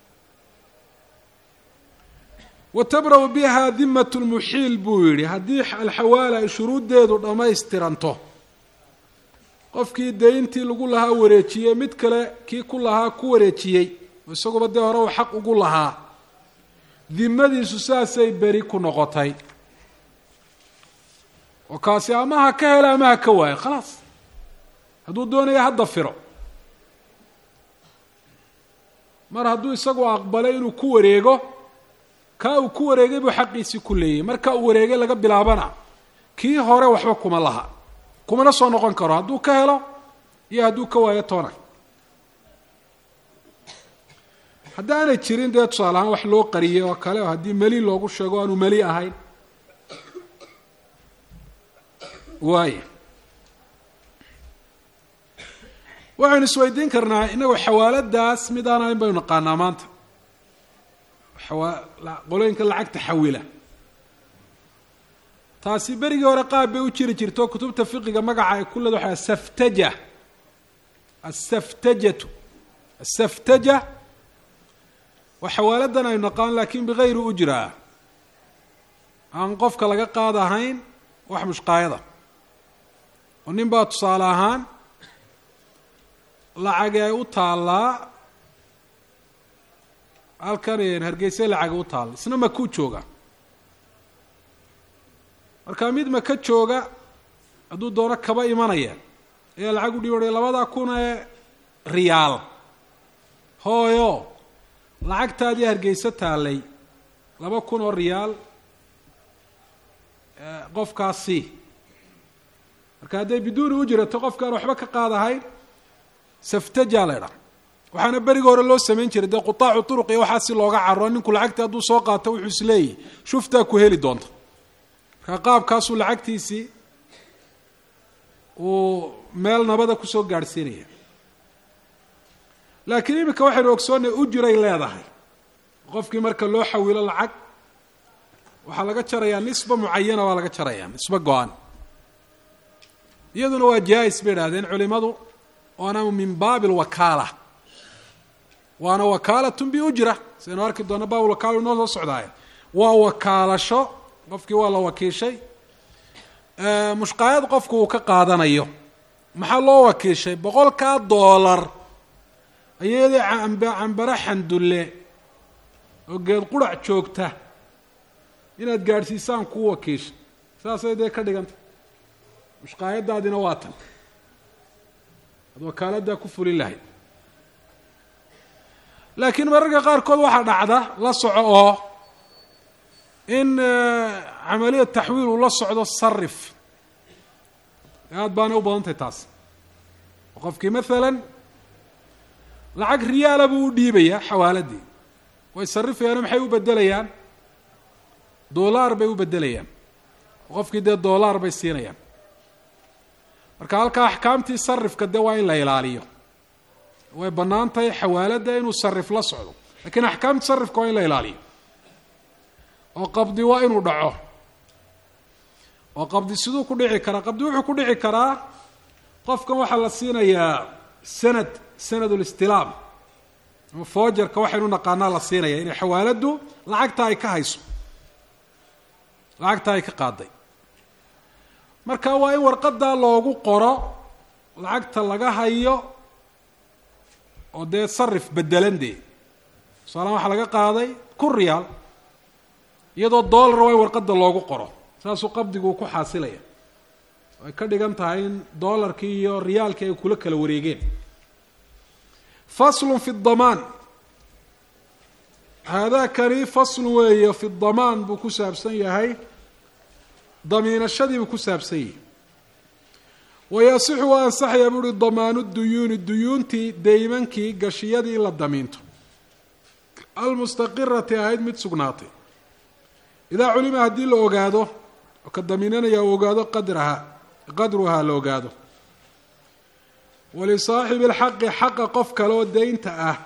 S1: watabra'u biha dimat lmuxiil buu yihi haddii alxawaala ay shuruuddeedu dhammaystiranto qofkii deyntii lagu lahaa wareejiyey mid kale kii ku lahaa ku wareejiyey oo isaguba dee hore uu xaq ugu lahaa dimadiisu saasay beri ku noqotay oo kaasi ama ha ka helo ama ha ka waayo khalaas hadduu doonaya hadda firo mar hadduu isagu aqbalay inuu ku wareego kaa uu ku wareegay buu xaqiisii ku leeyay marka uu wareegay laga bilaabana kii hore waxba kuma laha kumana soo noqon karo hadduu ka helo iyo hadduu ka waayo toona haddaanay jirin dee tusaale ahaan wax loo qariyay oo kale oo haddii meli loogu sheego aanu meli ahayn waaya waxaynu isweydiin karnaa inagoo xawaaladaas mid aan ahayn baynu naqaanaa maanta qolooyinka lacagta xawila taasi berigii hore qaab bay u jiri jirto kutubta fiqiga magaca ay ku leeda waxa asaftaja asaftajatu asaftaja waa xawaaladan aynu naqaan laakiin bigayri ujraa aan qofka laga qaad ahayn wax mushqaayada oo nin baa tusaale ahaan lacagi ay u taallaa halkan hargeysa lacagi u taalla isna makuu jooga marka mid maka jooga hadduu doono kaba imanaya ayaa lacag u dhiibanaya labadaa kun ee riyaal hooyo lacagtaadii hargeyso taallay laba kun oo riyaal qofkaasi marka hadday biduuni u jirato qofkaan waxba ka qaadahayn saftajaa la idhaa waxaana beriga hore loo samayn jiray dee qutaacu turuq iyo waxaa si looga caro ninku lacagta hadduu soo qaato wuxuu isleeyahy shuftaa ku heli doonta marka qaabkaasuu lacagtiisii uu meel nabada kusoo gaadhsiinaya laakiin iminka waxaynu ogsoonnay ujiray leedahay qofkii marka loo xawilo lacag waxaa laga jarayaa nisba mucayana waa laga jarayaa nisba go-an iyaduna waa jaa-is bay idhahdeen culimadu waana min baabi alwakaala waana wakaalatun biujra sidaynu arki doona baab wakaala inoo soo socdaaya waa wakaalasho qofkii waa la wakiishay mushqaayad qofku uu ka qaadanayo maxaa loo wakiishay boqolkaa doolar ayadii cambare xandulle oo geed qurac joogta inaad gaadhsiisaan kuu wakiisha saasay dee ka dhiganta mushqaayadaadina waa tan ad wakaaladdaa ku fulin lahayd laakiin mararka qaarkood waxaa dhacda la soco oo in camaliya taxwiil uu la socdo sarif aad baanay u badantahay taas qofkii maalan lacag riyaala buu u dhiibayaa xawaaladii way sarifayaano maxay u bedelayaan doolaar bay u bedelayaan qofkii dee doolaar bay siinayaan marka halkaa axkaamtii sarifka dee waa in la ilaaliyo way bannaan tahay xawaaladda inuu sarif la socdo lakiin axkaamta sarifka waa in la ilaaliyo oo qabdi waa inuu dhaco oo qabdi siduu ku dhici karaa qabdi wuxuu ku dhici karaa qofkan waxaa la siinayaa sanad sanad listilaam ama foojarka waxaynu naqaanaa la siinaya inay xawaaladdu lacagta ay ka hayso lacagta ay ka qaaday marka waa in warqadaa loogu qoro lacagta laga hayo oo dee sarif bedelan dee tusaalahaan waxaa laga qaaday kun riyaal iyadoo dollar waa in warqada loogu qoro saasuu qabdigu uu ku xaasilaya ay ka dhigan tahay in dollarkii iyo riyaalkii ay kula kala wareegeen faslun fi damaan haadakani faslun weeye fi damaan buu ku saabsan yahay damiinashadii buu ku saabsan yahay wayasixu waa ansaxaya buuhi damaanu duyuuni duyuuntii deymankii gashiyadii in la damiinto almustaqirati ahayd mid sugnaatay idaa culima haddii la ogaado oo ka damiinanaya uu ogaado qadraha qadruhaa la ogaado walisaaxibi alxaqi xaqa qof kale oo deynta ah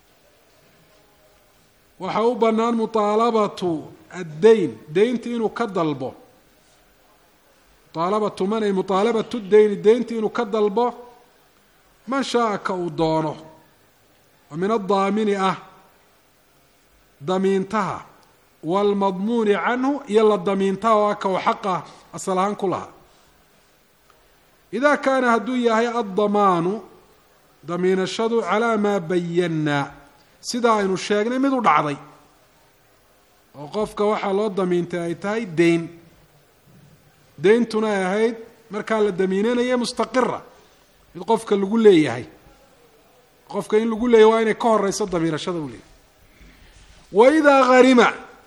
S1: waxaa u bannaan mutaalabatu addeyn deynti inuu ka dalbo mutaalabatu man ay mutaalabatu deyni deynti inuu ka dalbo man shaaa ka uu doono oo min addaamini ah damiintaha waalmadmuuni canhu iyo la damiintaha oo ah ka uu xaqa asal ahaan ku lahaa idaa kaana hadduu yahay addamaanu damiinashadu calaa maa bayannaa sidaa aynu sheegnay mid u dhacday oo qofka waxaa loo damiintay ay tahay deyn deyntuna ay ahayd markaa la damiinanaya mustaqira mid qofka lagu leeyahay qofka in lagu leeyahay waa inay ka horeyso damiinashada u leeyahay wa idaa harima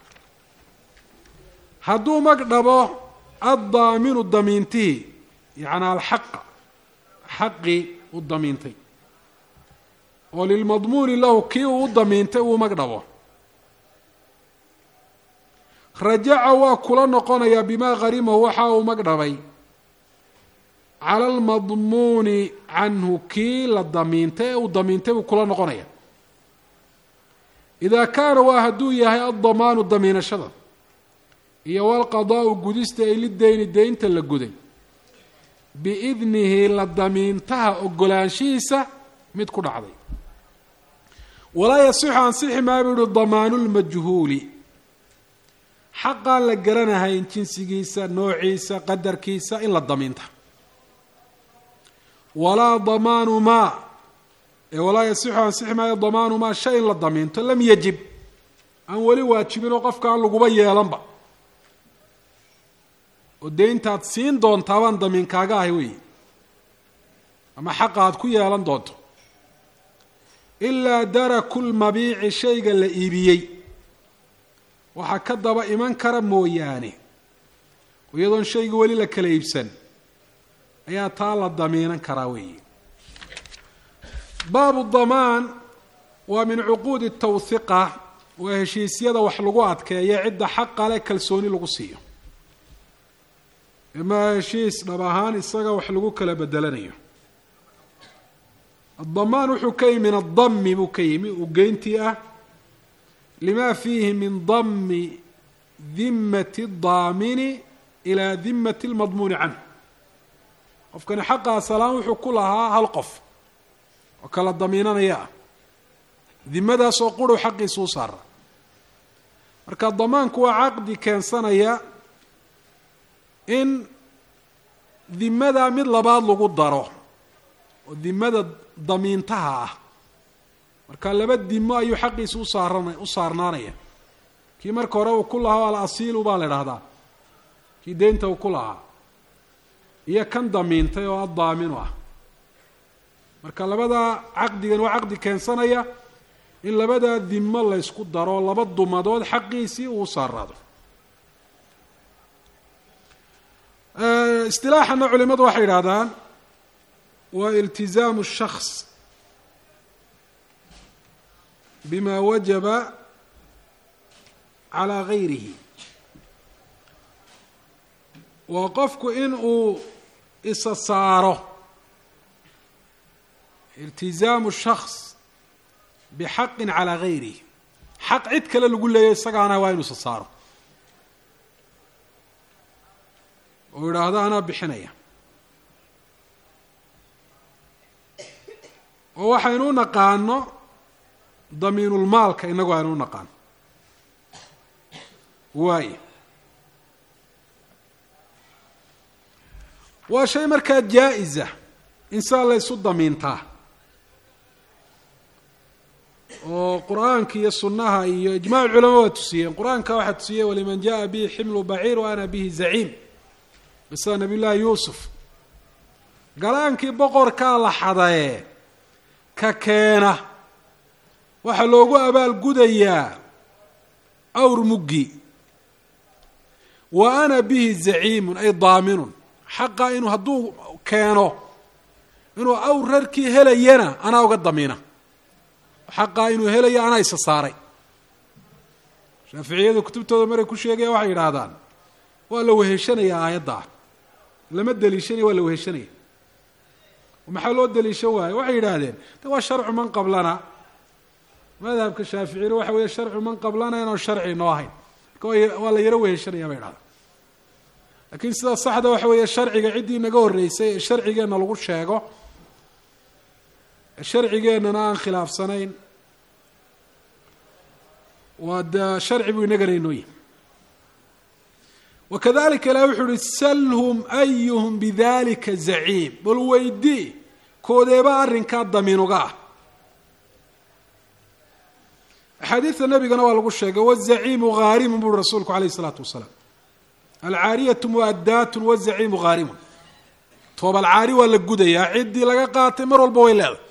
S1: hadduu mag dhabo addaaminu damiintihii yacni alxaqa xaqii u damiintay oo lilmadmuuni lahu kii uu u damiintay uu mag dhabo rajaca waa kula noqonayaa bimaa harimahu waxa uu mag dhabay cala almadmuuni canhu kii la damiintay ee uu damiintay buu kula noqonaya idaa kaana waa hadduu yahay addamaanu damiinashada iyo walqadaau gudista ay lideyni deynta la guday biidnihi la damiintaha ogolaanshihiisa mid ku dhacday walaa yasixu ansixi maa buu yihi damaanu lmajhuuli xaqaan la garanahayn jinsigiisa noociisa qadarkiisa in la damiinta walaa damaanu maa ee walaa yasixu ansixi maayo damaanu maa shay in la damiinto lam yajib aan weli waajibin oo qofka aan laguba yeelanba oo dee intaad siin doontaa baan damiinkaaga ahay weyi ama xaqa aad ku yeelan doonto ilaa daraku lmabiici shayga la iibiyey waxaa ka daba iman kara mooyaane iyadoon shayga weli la kala iibsan ayaa taa la damiinan karaa weeyi baabu damaan waa min cuquudi tawhiqa waa heshiisyada wax lagu adkeeya cidda xaqa leh kalsooni lagu siiyo ima heshiis dhab ahaan isaga wax lagu kala bedelanayo addamaan wuxuu ka yimi min addami buu ka yimi uu geyntii ah lima fiihi min dami dimati daamini ilaa dimati lmadmuuni canhu qofkani xaqa asalaan wuxuu ku lahaa hal qof oo kala damiinanaya ah dimadaasoo qurhu xaqiisa u saara marka damaanku waa caqdi keensanaya in dimadaa mid labaad lagu daro oo dimada damiintaha ah marka laba dimo ayuu xaqiisa usaaran u saarnaanaya kii marka hore uu ku lahaa al asiilu baa la idhahdaa kii deynta uu ku lahaa iyo kan damiintay oo addaaminu ah marka labadaa caqdigan waa caqdi keensanaya in labadaa dimo laysku daro laba dumadood xaqiisii uu saaraado istilaaxana culimadu waxay yidhahdaan waa iltizaamu الshaks bima wajaba calaa gayrihi waa qofku in uu isa saaro iltizaamu shaks bixaqin calaa gayrihi xaq cid kale lagu leeyayo isagaana waa inu isa saaro oo yidhaahdo anaa bixinaya oo waxaynu u naqaano damiinulmaalka inagu aynu u naqaano waayo waa shay markaa jaa-isa insaan la ysu damiintaa oo qur-aanka iyo sunnaha iyo ijmac culama waa tusiyeen qur-aanka waxaa tusiyey waliman jaءa bihi ximlu baciir wa ana bihi zaciim qisada nabiy llaahi yuusuf galaankii boqorkaa la xadaye ka keena waxaa loogu abaalgudayaa awr muggi wa ana bihi zaciimun ay daaminun xaqa inuu hadduu keeno inuu awr rarkii helayana anaa uga damiina xaqaa inuu helayo anaa isa saaray shaaficiyadu kutubtooda maray ku sheegaya waxay yidhaahdaan waa la weheshanayaa aayaddaa lama deliishanaya waa la weheshanaya maxaa loo deliishan waayo waxay yidhaahdeen de waa sharcu man qablana madhabka shaaficiyna waxa weeye sharcu man qablana inaan sharci noo ahayn marka waa la yaro weheshanaya bay idhahdaan laakiin sida saxda waxa weeye sharciga ciddii naga horreysay ee sharcigeenna lagu sheego sharcigeennana aan khilaafsanayn waa de sharci buu inagana inooyi wakadalika ilahi wuxuu uhi salhum ayuhum bidalika zaciim bal weydii koodeeba arrinkaa damiinuga ah axaadiidta nabigana waa lagu sheegay wazaciimu haarimun buuri rasuulku alayh isalaatu wasalaam alcaariyatu muaddaatun wazaciimu haarimun toobalcaari waa la gudayaa ciddii laga qaatay mar walba way leedahay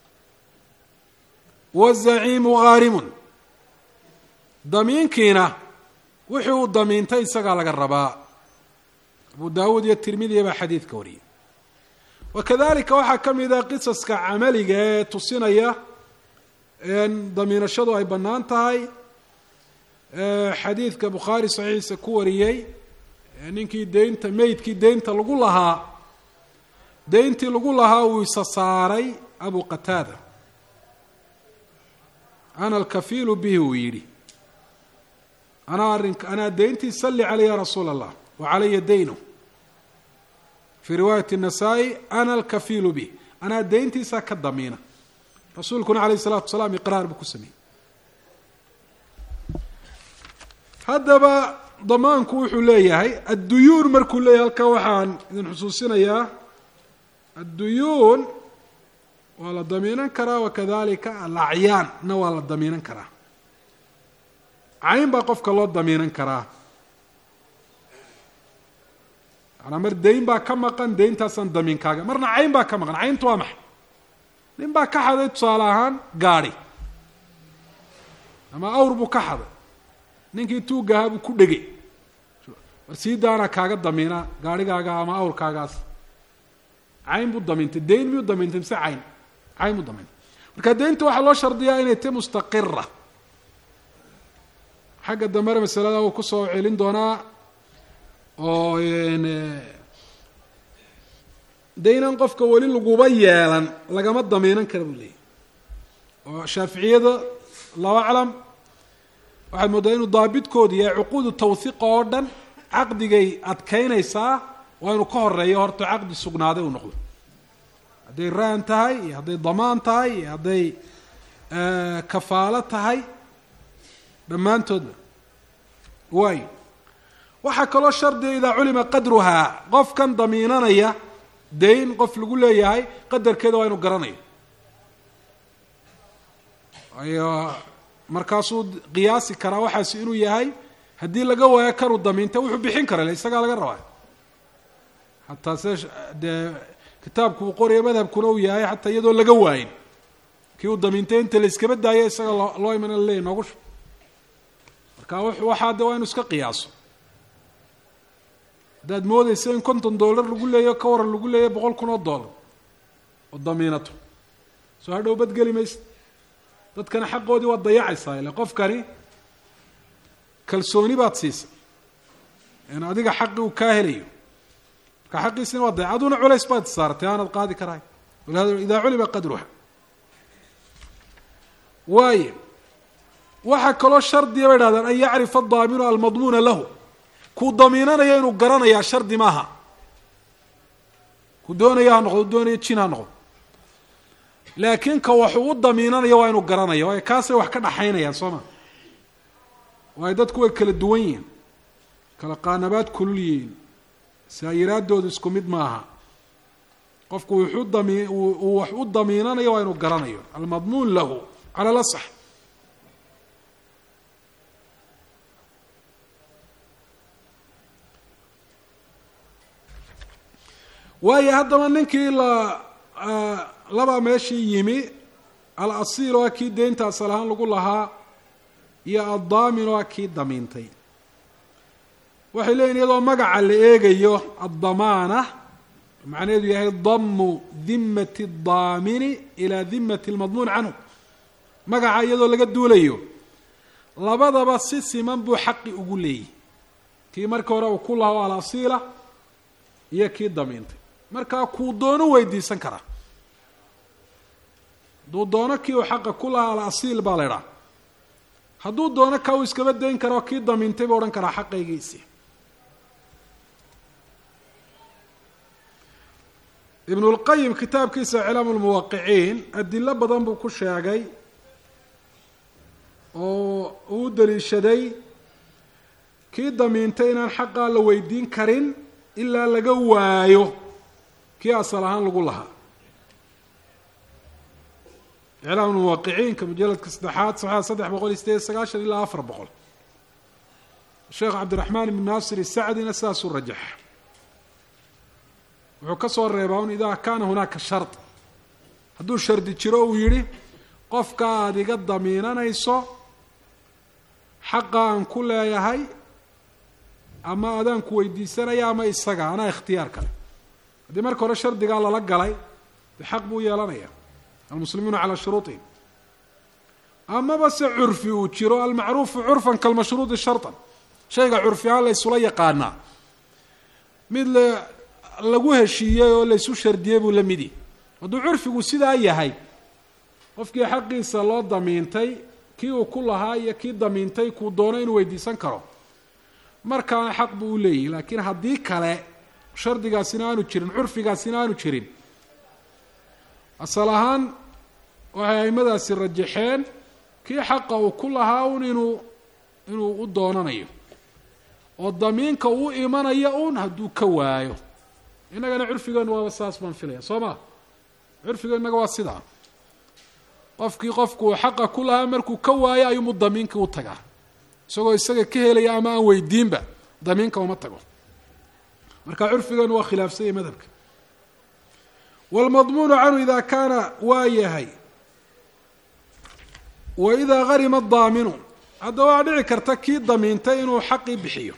S1: wazaciimu haarimun damiinkiina wixii uu damiintay isagaa laga rabaa abu daawuud iyo tirmidiya baa xadiidka wariyay wakadalika waxaa ka mid a qisaska camaliga ee tusinaya damiinashadu ay bannaan tahay xadiidka bukhaari saxiixiisa ku wariyey ninkii deynta meydkii deynta lagu lahaa deyntii lagu lahaa uu isa saaray abu qataada ana alkafiilu bihi uu yidhi anaa arink anaa deyntii salli caley ya rasuula allah wa calaya daynu fii riwaayati الnasaa-i ana alkafiilu bih anaa deyntiisaa ka damiina rasuulkuna alayh الsalatu wasalaam iqraar buu ku sameeyey haddaba damaanku wuxuu leeyahay adduyuun markuu leeyahay halkaa waxaan idin xusuusinayaa adduyuun waa la damiinan karaa wakadalika alacyaanna waa la damiinan karaa cayn baa qofka loo damiinan karaa manaa mar dayn baa ka maqan dayntaasaan damiinkaaga marna cayn baa ka maqan cayntu waa maxay nin baa ka xaday tusaale ahaan gaadhi ama awr buu ka xaday ninkii tuugahaa buu ku dhegay war sii daana kaaga damiina gaadhigaaga ama awrkaagaas cayn buu damiintay dayn miyuu damiintay mise cayn cayn buu damiintay marka daynta waxaa loo shardiyaa inay tahy mustaqira xagga dambena masalada uu kusoo celin doonaa oo daynan qofka weli laguba yeelan lagama damiinan kara buu leeyahy oo shaaficiyada allahu aclam waxaad mooddaa inuu daabidkoodu yahay cuquudu tawhiiqa oo dhan caqdigay adkeynaysaa waa inuu ka horeeyo horta caqdi sugnaaday uu noqdo hadday raan tahay iyo hadday damaan tahay iyo hadday kafaalo tahay dhammaantoodba waayo waxaa kaloo shardiga idaa culima qadruhaa qofkan damiinanaya dayn qof lagu leeyahay qadarkeeda waa inu garanayo waayo markaasuu qiyaasi karaa waxaasi inuu yahay haddii laga waayo kanuu damiinta wuxuu bixin kara isagaa laga rabaa hataa se dee kitaabku uu qoraya madhabkuna uu yahay xataa iyadoo laga waayin kii uu damiintay inta la iskaba daayo isaga loo loo imana laleeyahy noogu shu marka waxaa de waa inu iska qiyaaso haddaad moodeysa in konton dollar lagu leeyayo ka waran lagu leeyayo boqol kun oo dollar oo damiinato soo hadhow badgeli maysa dadkana xaqoodii waad dayacaysaa ile qofkani kalsooni baad siisay in adiga xaqi uu kaa helayo marka xaqiisina waa dayac aduna culays baad saaratay aanad qaadi karahay walihada idaa culima qadruha waayo waxaa kaloo shardiya bay dhahdeen an yacrifa adaaminu almadmuuna lahu kuu damiinanayo inuu garanayaa shardi maaha ku doonaya ha noqdo doonaya jin ha noqdo laakiin ka waxuu u damiinanayo waa inuu garanaya waayo kaasay wax ka dhaxaynayaan soo ma waayo dadku way kala duwan yihiin kala qaanabaad kulul yihiin saayiraadoodu isku mid maaha qofku wuxuu dami uu wax u damiinanayo waa inuu garanayo almadmuun lahu cala lasax waayo haddaba ninkii la labaa meeshii yimi alasiil oo kii deynta asal ahaan lagu lahaa iyo addaamin oo kii damiintay waxay leeyihin iyadoo magaca la eegayo addamaana macnaheedu yahay damu dimati اdaamini ilaa dimati اlmadmuun canhu magaca iyadoo laga duulayo labadaba si siman buu xaqi ugu leeyihi kii markii hore uu ku lahaa alasiila iyo kii damiintay markaa kuu doono weydiisan karaa hadduu doono kii uu xaqa ku lahaa alasiil baa la idhaha hadduu doono ka uu iskaba dayn kara oo kii damiintay buu odhan karaa xaqaygiisii ibnu lqayim kitaabkiisa iclaam lmuwaqiciin adilo badan buu ku sheegay oo uu daliishaday kii damiintay inaan xaqaa la weydiin karin ilaa laga waayo kii asal ahaan lagu lahaa iclaam muwaqiciinka mujaladka saddexaad saxaa saddex boqol iyo sideed sagaashan ilaa afar boqol sheekh cabdiraxmaan ibn naasir isacdina sidaasuu rajaxa wuxuu ka soo reebaa un idaa kaana hunaaka shard hadduu shardi jiro uu yidhi qofka aada iga damiinanayso xaqa aan ku leeyahay ama adaan ku weydiisanaya ama isaga anaa ikhtiyaar kale haddii marka hore shardigaa lala galay de xaq buu yeelanaya almuslimuuna calaa shuruuطihim amaba se curfi uu jiro almacruufu curfan kalmashruudi sharطan shayga curfi ahaan la ysula yaqaanaa mid la lagu heshiiyey oo laysu shardiyey buu la midi hadduu curfigu sidaa yahay qofkii xaqiisa loo damiintay kii uu ku lahaa iyo kii damiintay kuu doono inuu weydiisan karo markaana xaq buu u leeyahy laakiin haddii kale shardigaasina aanu jirin curfigaasina aanu jirin asal ahaan waxay aimadaasi rajaxeen kii xaqa uu ku lahaa un inuu inuu u doonanayo oo damiinka uu imanayo un hadduu ka waayo innagana curfigeenu waaba saas baan filaya soo ma curfiga innaga waa sidaa qofkii qofku xaqa ku lahaa markuu ka waayo ayuumu damiinkii u tagaa isagoo isaga ka helaya ama aan weydiinba damiinka uma tago marka curfigeenu waa khilaafsanya madhabka wاlmadmuunu canhu ida kaana waa yahay wa idaa harima daaminu hadda waa dhici karta kii damiintay inuu xaqii bixiyo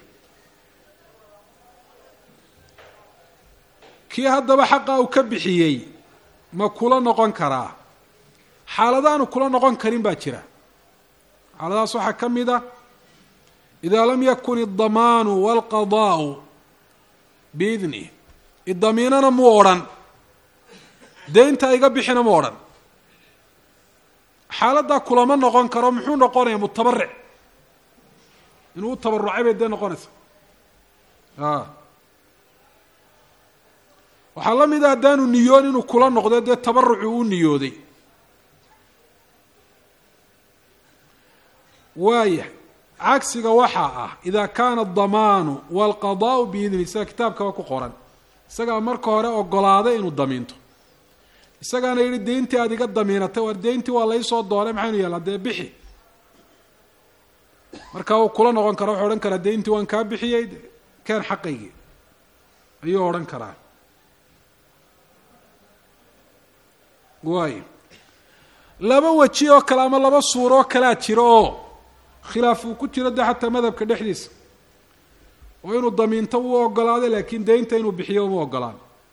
S1: kii haddaba xaqa uu ka bixiyey ma kula noqon karaa xaaladaanu kula noqon karin baa jira xaaladahaas waxaa ka mid a idaa lam yakun idamaanu walqadaau biidnih idamiinana mu odhan deynta iga bixina mu odhan xaaladdaa kulama noqon karo muxuu noqonayaa mutabaric inuu u tabarucay bay dee noqonaysa a waxaa la mid a haddaanu niyoon inuu kula noqdo dee tabarucu u niyooday waaya cagsiga waxaa ah ida kaana adamaanu walqadaau biidni sida kitaabkaba ku qoran isagaa marka hore ogolaaday inuu damiinto isagaana yihi deyntii aada iga damiinatay war deyntii waa laysoo doonay maxaynu yeelaa dee bixi marka uu kula noqon kara wuxuu odhan karaa deyntii waan kaa bixiyey keen xaqaygii ayuu odhan karaa waayo laba weji oo kale ama laba suuro oo kalea jiro oo khilaaf uu ku jiro de xataa madhabka dhexdiisa oo inuu damiinto wuu ogolaaday laakiin deynta inuu bixiyo uma ogolaan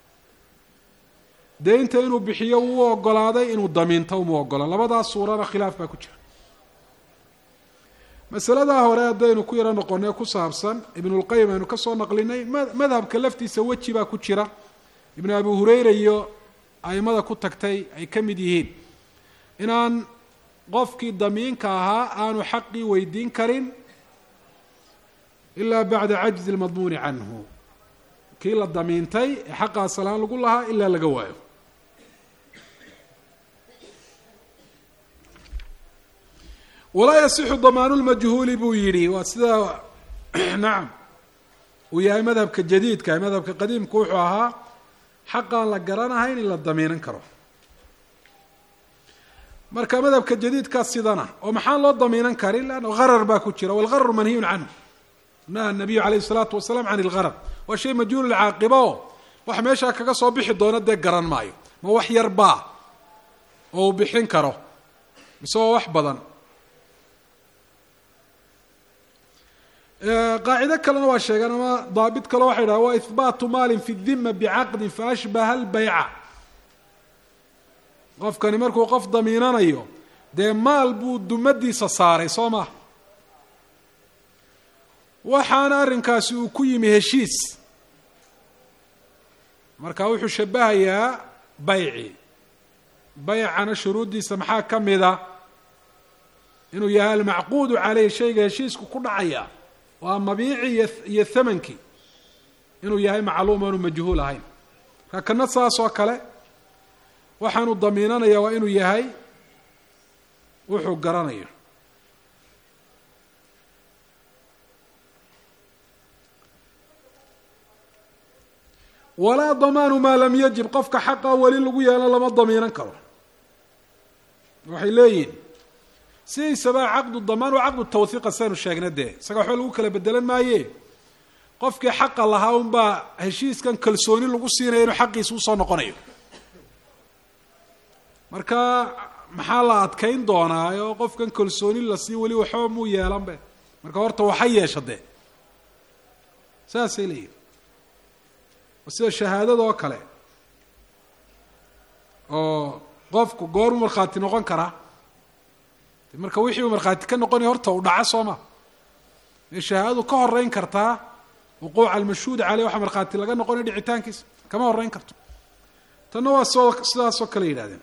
S1: deynta inuu bixiyo wuu ogolaaday inuu damiinto uma ogolaan labadaas suurana khilaaf baa ku jira masaladaa hore haddaynu ku yaro noqonay ku saabsan ibnulqayim aynu ka soo naqlinay madhabka laftiisa weji baa ku jira ibnu abi hureyra iyo aimada ku tagtay ay ka mid yihiin inaan qofkii damiinka ahaa aanu xaqii weydiin karin ilaa bacda cajzi lmadmuuni canhu kii la damiintay ee xaqaa salaan lagu lahaa ilaa laga waayo walaa yasixu damaanu lmajhuuli buu yidhi waa sida nacam uu yahay madhabka jadiidka madhabka qadiimku wuxuu ahaa xaqaan la garanahayn in la damiinan karo marka madhabka jadiidkaa sidana oo maxaan loo damiinan karin leanna harar baa ku jira walgararu manhiyun canhu naha nabiyu calayhi salaatu wasalaam can ilgarar waa shay majhuul lcaaqiba oo wax meeshaa kaga soo bixi doono dee garan maayo ma wax yar baa oo uu bixin karo mise waa wax badan qaacido kalena waa sheegeen ama daabit kale waxay dhaha waa ihbaatu maalin fi dima bicaqdin faashbaha albayca qofkani markuu qof damiinanayo dee maal buu dumadiisa saaray soo maha waxaana arrinkaasi uu ku yimi heshiis marka wuxuu shabahayaa bayci baycana shuruuddiisa maxaa ka mida inuu yahay almacquudu caleyh shayga heshiisku ku dhacaya waa mabiici iyo iyo thamankii inuu yahay macluum aanu majhuul ahayn marka kana saas oo kale waxaanu damiinanaya waa inuu yahay wuxuu garanayo walaa damaanu maa lam yajib qofka xaqa weli lagu yeelo lama damiinan karo waxay leeyihin sidaysaba caqdu damaan waa caqdu tawhiiqa saynu sheegna dee isaga waxba lagu kala bedelan maaye qofkii xaqa lahaa unbaa heshiiskan kalsooni lagu siinaya inuu xaqiisa usoo noqonayo marka maxaa la adkayn doonaa oo qofkan kalsooni la sii weli waxba muu yeelanbe marka horta waxa yeesha dee saasay leeyihin sida shahaadada oo kale oo qofku goormu markhaati noqon karaa marka wixii uu markhaati ka noqonaya horta uu dhaco soo ma ee shahaadadu ka horeyn kartaa wuquuca almashhuud caleyh waxaa markhaati laga noqonaya dhicitaankiisa kama horeyn karto tanna waa soo sidaasoo kale yidhahdeen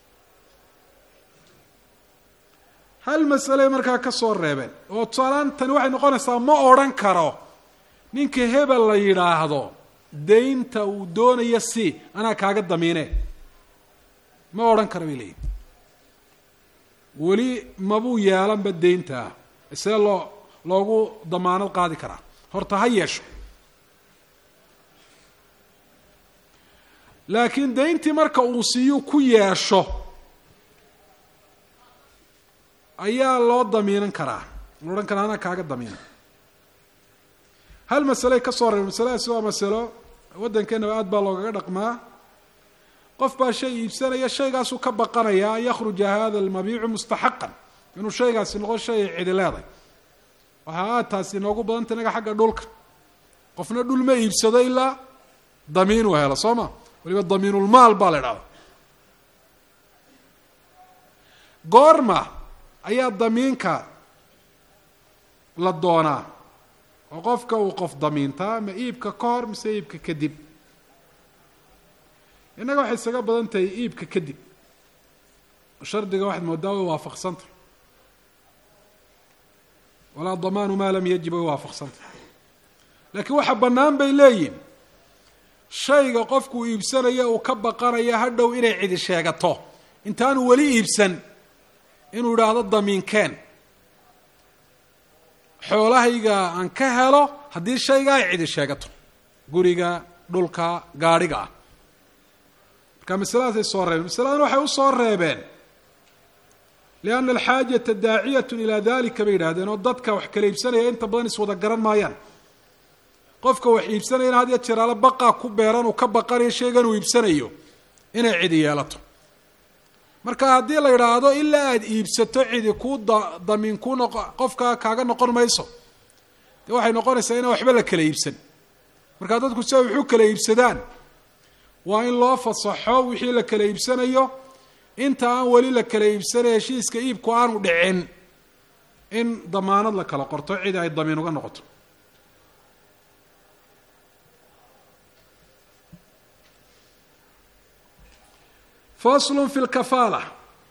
S1: hal masale markaa ka soo reebeen oo tusaalaan tani waxay noqonaysaa ma odhan karo ninka hebel la yidhaahdo daynta uu doonaya si anaa kaaga damiine ma odhan kara bay leeyihin weli mabuu yeelanba deyntaa see loo loogu damaanad qaadi karaa horta ha yeesho laakiin dayntii marka uu siiyuu ku yeesho ayaa loo damiinan karaa la odhan karaa anaa kaaga damiina hal masaley ka soo reeba masaladaasi waa masalo waddankeenaba aad baa loogaga dhaqmaa qof baa shay iibsanaya shaygaasuu ka baqanaya an yakhruja hada almabiicu mustaxaqan inuu shaygaasi noqo shay ay cidi leeday waxaa aad taasi inoogu badanta inaga xagga dhulka qofna dhul ma iibsado ilaa damiin uu helo soo ma waliba damiinulmaal baa la idhahda goorma ayaa damiinka la doonaa oo qofka uu qof damiintaa ma iibka ka hor mise iibka kadib innaga waxay isaga badan tahay iibka kadib shardiga waxaad moodaa way waafaqsanta walaa damaanu maa lam yajib way waafaqsanta laakiin waxa bannaan bay leeyihin shayga qofkuu iibsanaya uu ka baqanaya hadhow inay cidi sheegato intaanu weli iibsan inuu idhaahdo damiinkeen xoolahayga aan ka helo haddii shayga ay cidi sheegato guriga dhulka gaadhiga ah marka masaladaasay soo reebeen masaladan waxay usoo reebeen lianna alxaajata daaciyatu ilaa dalika bay yidhahdeen oo dadka wax kala iibsanaya inta badan iswada garan maayaan qofka wax iibsanayana had ya jeraalo baqaa ku beeran uu ka baqanayo shaygan uu iibsanayo inay cidi yeelato marka haddii la idhaahdo ilaa aada iibsato cidi kuu da damiin kuu noqo qofka kaaga noqon mayso dee waxay noqonaysaa inaan waxba la kala iibsan markaa dadku si ay waxu kala iibsadaan waa in loo fasaxo wixii la kala iibsanayo inta aan weli la kala iibsanay heshiiska iibku aanu dhicin in damaanad la kala qorto cidi ay damiin uga noqoto faslu fi lkafaala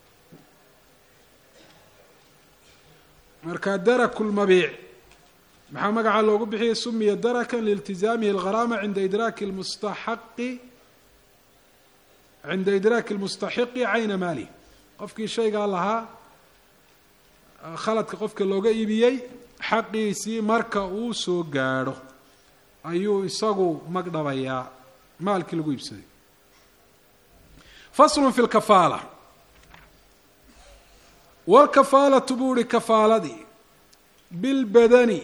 S1: marka daraku lmabiic maxaa magaca loogu bixiyay sumiya darakan liiltizaamihi algharaama cinda idraaki lmustaxaqi cinda idraaki lmustaxiqi cayna maalih qofkii shaygaa lahaa khaladka qofka looga iibiyey xaqiisii marka uu soo gaadho ayuu isagu magdhabayaa maalkii lagu iibsaday faslu fi lkafaala walkafaalatu buu uhi kafaaladii bilbadani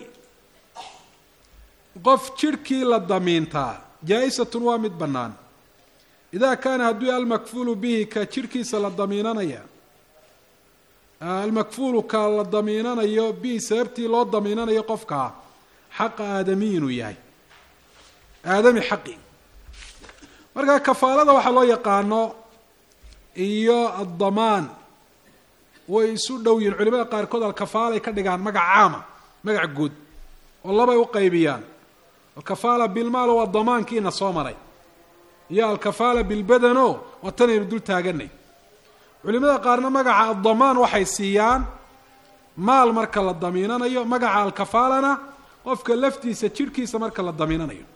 S1: qof jidhkii la damiintaa jaa-isatun waa mid bannaan idaa kaana hadduu almakfuulu bihi ka jidhkiisa la damiinanaya almakfuulu ka la damiinanayo bihi sababtii loo damiinanayo qofkaa xaqa aadami inuu yahay aadami xaqi marka kafaalada waxaa loo yaqaano iyo addamaan way isu dhow yihin culimada qaarkood alkafaalay ka dhigaan magac caama magac guud oo labay u qaybiyaan alkafaala bilmaal waa damaankiina soo maray iyo alkafaala bilbadano waa tanaynu dul taaganay culimada qaarna magaca addamaan waxay siiyaan maal marka la damiinanayo magaca alkafaalana qofka laftiisa jidhkiisa marka la damiinanayo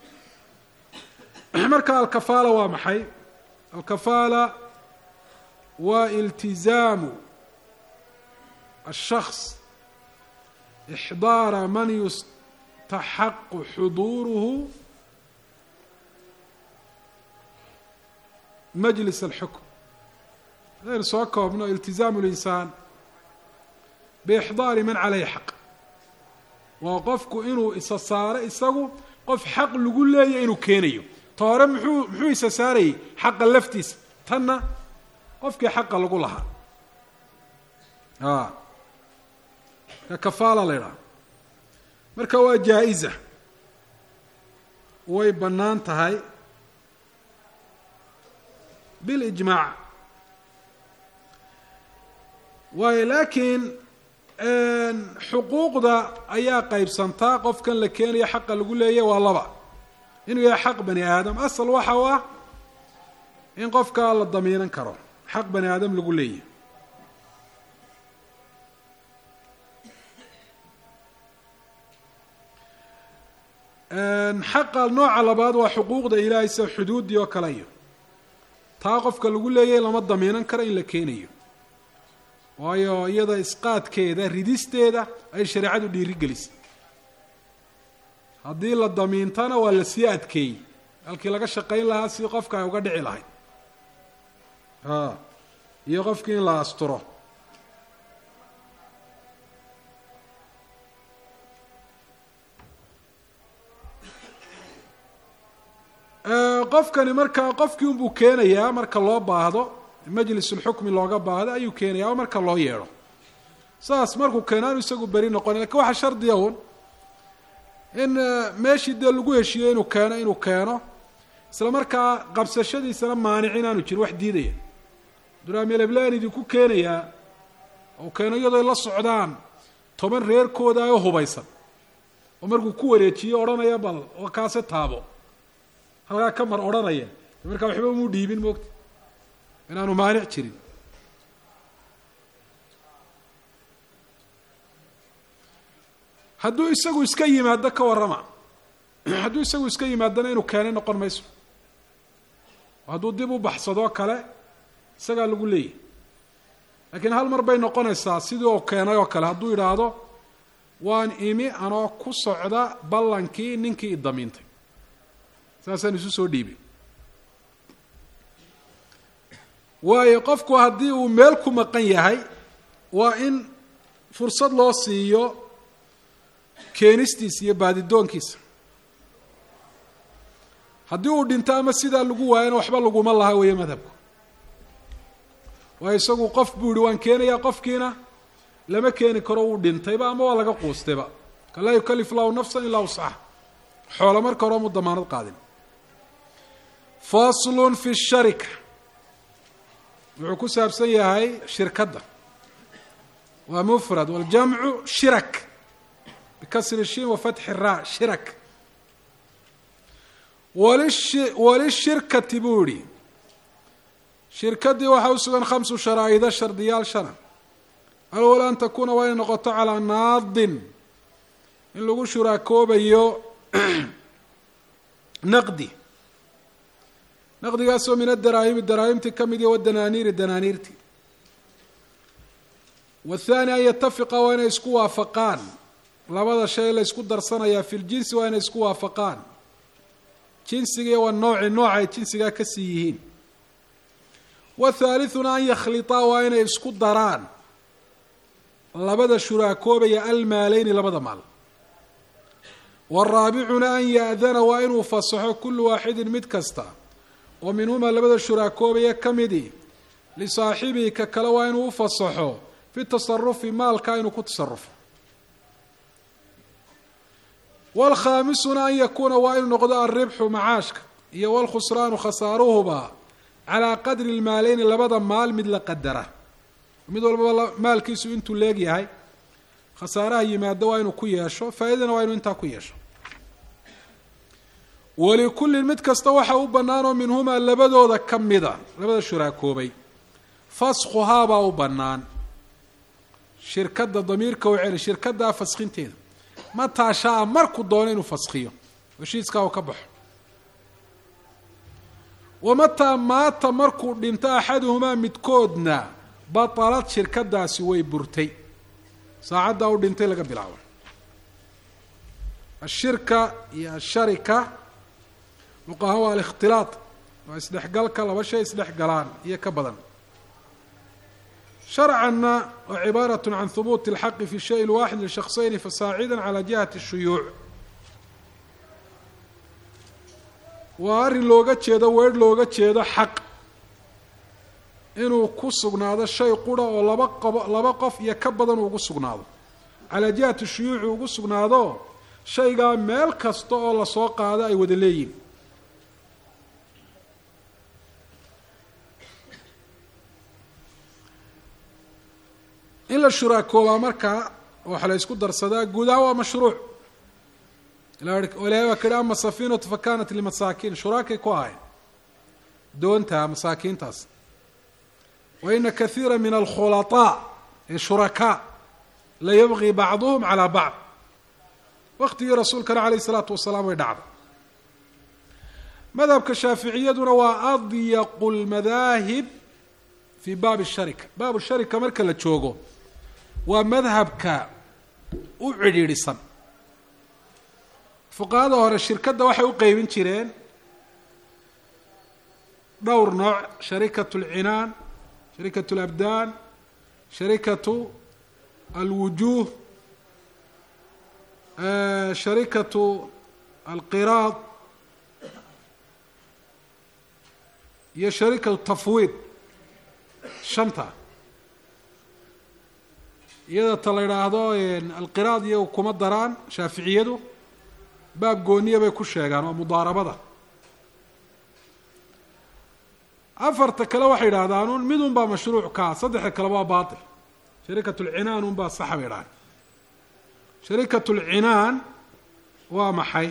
S1: marka alkafaala waa maxay alkafaala waa iltizaamu الshخص إxdaara man yustaxaqu xuduuruhu majlis الxukm hadaynu soo koobno iltizaamu الإnsaan bإxdaari man calayhi xaq waa qofku inuu isa saaro isagu qof xaq lagu leeya inuu keenayo ta hore muxuu muxuu isa saarayay xaqa laftiisa tanna qofkii xaqa lagu lahaa a ka kafaala la ydhaha marka waa jaa-iza way bannaan tahay bilijmaac waayo laakiin xuquuqda ayaa qaybsantaa qofkan la keenaya xaqa lagu leeyahy waa laba inuu yahay xaq bani aadam asal waxa u ah in qofkaa la damiinan karo xaq bani aadam lagu leeyahy xaqa nooca labaad waa xuquuqda ilaahay sida xuduuddii oo kale iyo taa qofka lagu leeyahay lama damiinan karo in la keenayo waayo iyada isqaadkeeda ridisteeda ay shareecadu dhiiri gelisay haddii la damiintana waa la sii adkeeyey halkii laga shaqayn lahaa si qofka ay uga dhici lahayd a iyo qofkii in la asturo qofkani markaa qofkii unbuu keenayaa marka loo baahdo majlisulxukmi looga baahdo ayuu keenaya o marka loo yeedho saas markuu keenaanu isagu beri noqoni lakin waxaa shardiya un in meeshii dee lagu heshiiyo inuu keeno inuu keeno isla markaa qabsashadiisana maanic inaanu jirin wax diidaya duraamelebln idinku keenayaa oo keeno iyadoo la socdaan toban reerkooda oo hubaysan oo markuu ku wareejiyo odhanaya bal oo kaase taabo halkaa ka mar odhanaya markaa waxba umuu dhiibin moogta inaanu maanic jirin hadduu isagu iska yimaado ka warrama hadduu isagu iska yimaadona inuu keenay noqon mayso hadduu dib u baxsadoo kale isagaa lagu leeyahy laakiin hal mar bay noqonaysaa sidii oo keenay oo kale hadduu yidhaahdo waan imi anoo ku socda ballankii ninkii idamiintay saasaan isu soo dhiibay waayo qofku haddii uu meel ku maqan yahay waa in fursad loo siiyo keenistiisa iyo baadidoonkiisa haddii uu dhinto ama sidaa lagu waayana waxba laguma laha weeye madhabku waayo isagu qof buu yihi waan keenayaa qofkiina lama keeni karo wuu dhintayba ama waa laga quustayba ka laa yukalif lahu nafsan ilaa wuscaha xoolo marka hore mu damaanad qaadin faslun fi sharika wuxuu ku saabsan yahay shirkadda waa mufrad waljamcu shirak bikasri shin wa fatxi ra shirak walishi walishirkati buu yihi shirkaddii waxaa u sugan khamsu sharaa'ido shardiyaal shana alwal an takuuna waa inay noqoto calaa naadin in lagu shuraakoobayo naqdi naqdigaasoo min adaraahimi daraahimtii ka mid iyo wadanaaniiri danaaniirtii wathani an yatafiqa waa inay isku waafaqaan labada shay la ysku darsanayaa fi ljinsi waa inay isku waafaqaan jinsiga waa nooci nooca ay jinsigaa ka sii yihiin wathaalithuna an yakhlitaa waa inay isku daraan labada shuraakoobaya almaaleyni labada maal waraabicuna an ya-dana waa inuu fasaxo kullu waaxidin mid kasta oo minhumaa labada shuraakoobaya ka midi lisaaxibihi ka kale waa inuu u fasaxo fi tasarufi maalka inuu ku tasarufo wlkhaamisuna an yakuuna waa inuu noqdo alribxu macaashka iyo wlkhusraanu khasaaruhuba calaa qadri lmaaleyni labada maal mid la qadara mid walbaba maalkiisu intuu leegyahay khasaaraha yimaado waa inuu ku yeesho faa-idana waa inuu intaa ku yeesho walikullin mid kasta waxa u bannaan oo minhumaa labadooda ka mida labada shuraakoobay faskhuhaabaa u bannaan shirkadda damiirka u celi shirkaddaa faskhinteeda mataa shaa markuu doono inuu faskhiyo heshiiskaa uu ka baxo wamataa maata markuu dhinto axaduhumaa midkoodna batalad shirkadaasi way burtay saacaddaa u dhintay laga bilaabo ashirka iyo asharika luqahaan waa alikhtilaaq waa isdhexgalka laba shay isdhexgalaan iyo ka badan sharcanna waa cibaaraة can hubuuti اlxaqi fi shay waaxid lishaksayni fasaacida calى jihati الshuyuuc waa arrin looga jeedo weer looga jeedo xaq inuu ku sugnaado shay qura oo laba qobo laba qof iyo ka badan ugu sugnaado calaa jihati shuyuuci ugu sugnaado shaygaa meel kasta oo lasoo qaado ay wada leeyihin in la shuraakoobaa markaa waxa la isku darsadaa guud ahaan waa mashruuc ilahay baa ka yihi ama safiinatu fa kanat limasaakiin shuraakay ku ahayn doonta masaakiintaas wa ina kaiira min alkhulaطaa ee shurakaa la yabqii bacduhum calaa bacd waqtigii rasuulkana alayh isalaatu wasalaam way dhacday madhabka shaaficiyaduna waa adyaqu lmadaahib fi baabi sharika baabu sharika marka la joogo waa madhabka u cidhiidhisan fuqahada hore shirkadda waxay u qeybin jireen dhowr nooc sharikatu alcinaan sharikatu alabdaan sharikatu alwujuuh sharikatu alqiraad iyo sharikatu tafwiid shanta iyada ta la idhaahdo alqiraad iyagu kuma daraan shaaficiyadu baab gooniya bay ku sheegaan waa mudaarabada afarta kale waxay idhahdaan un mid un baa mashruuc kaa saddexda kale waa baatil sharikat lcinaan un baa saxa bay idhahdaan sharikat lcinaan waa maxay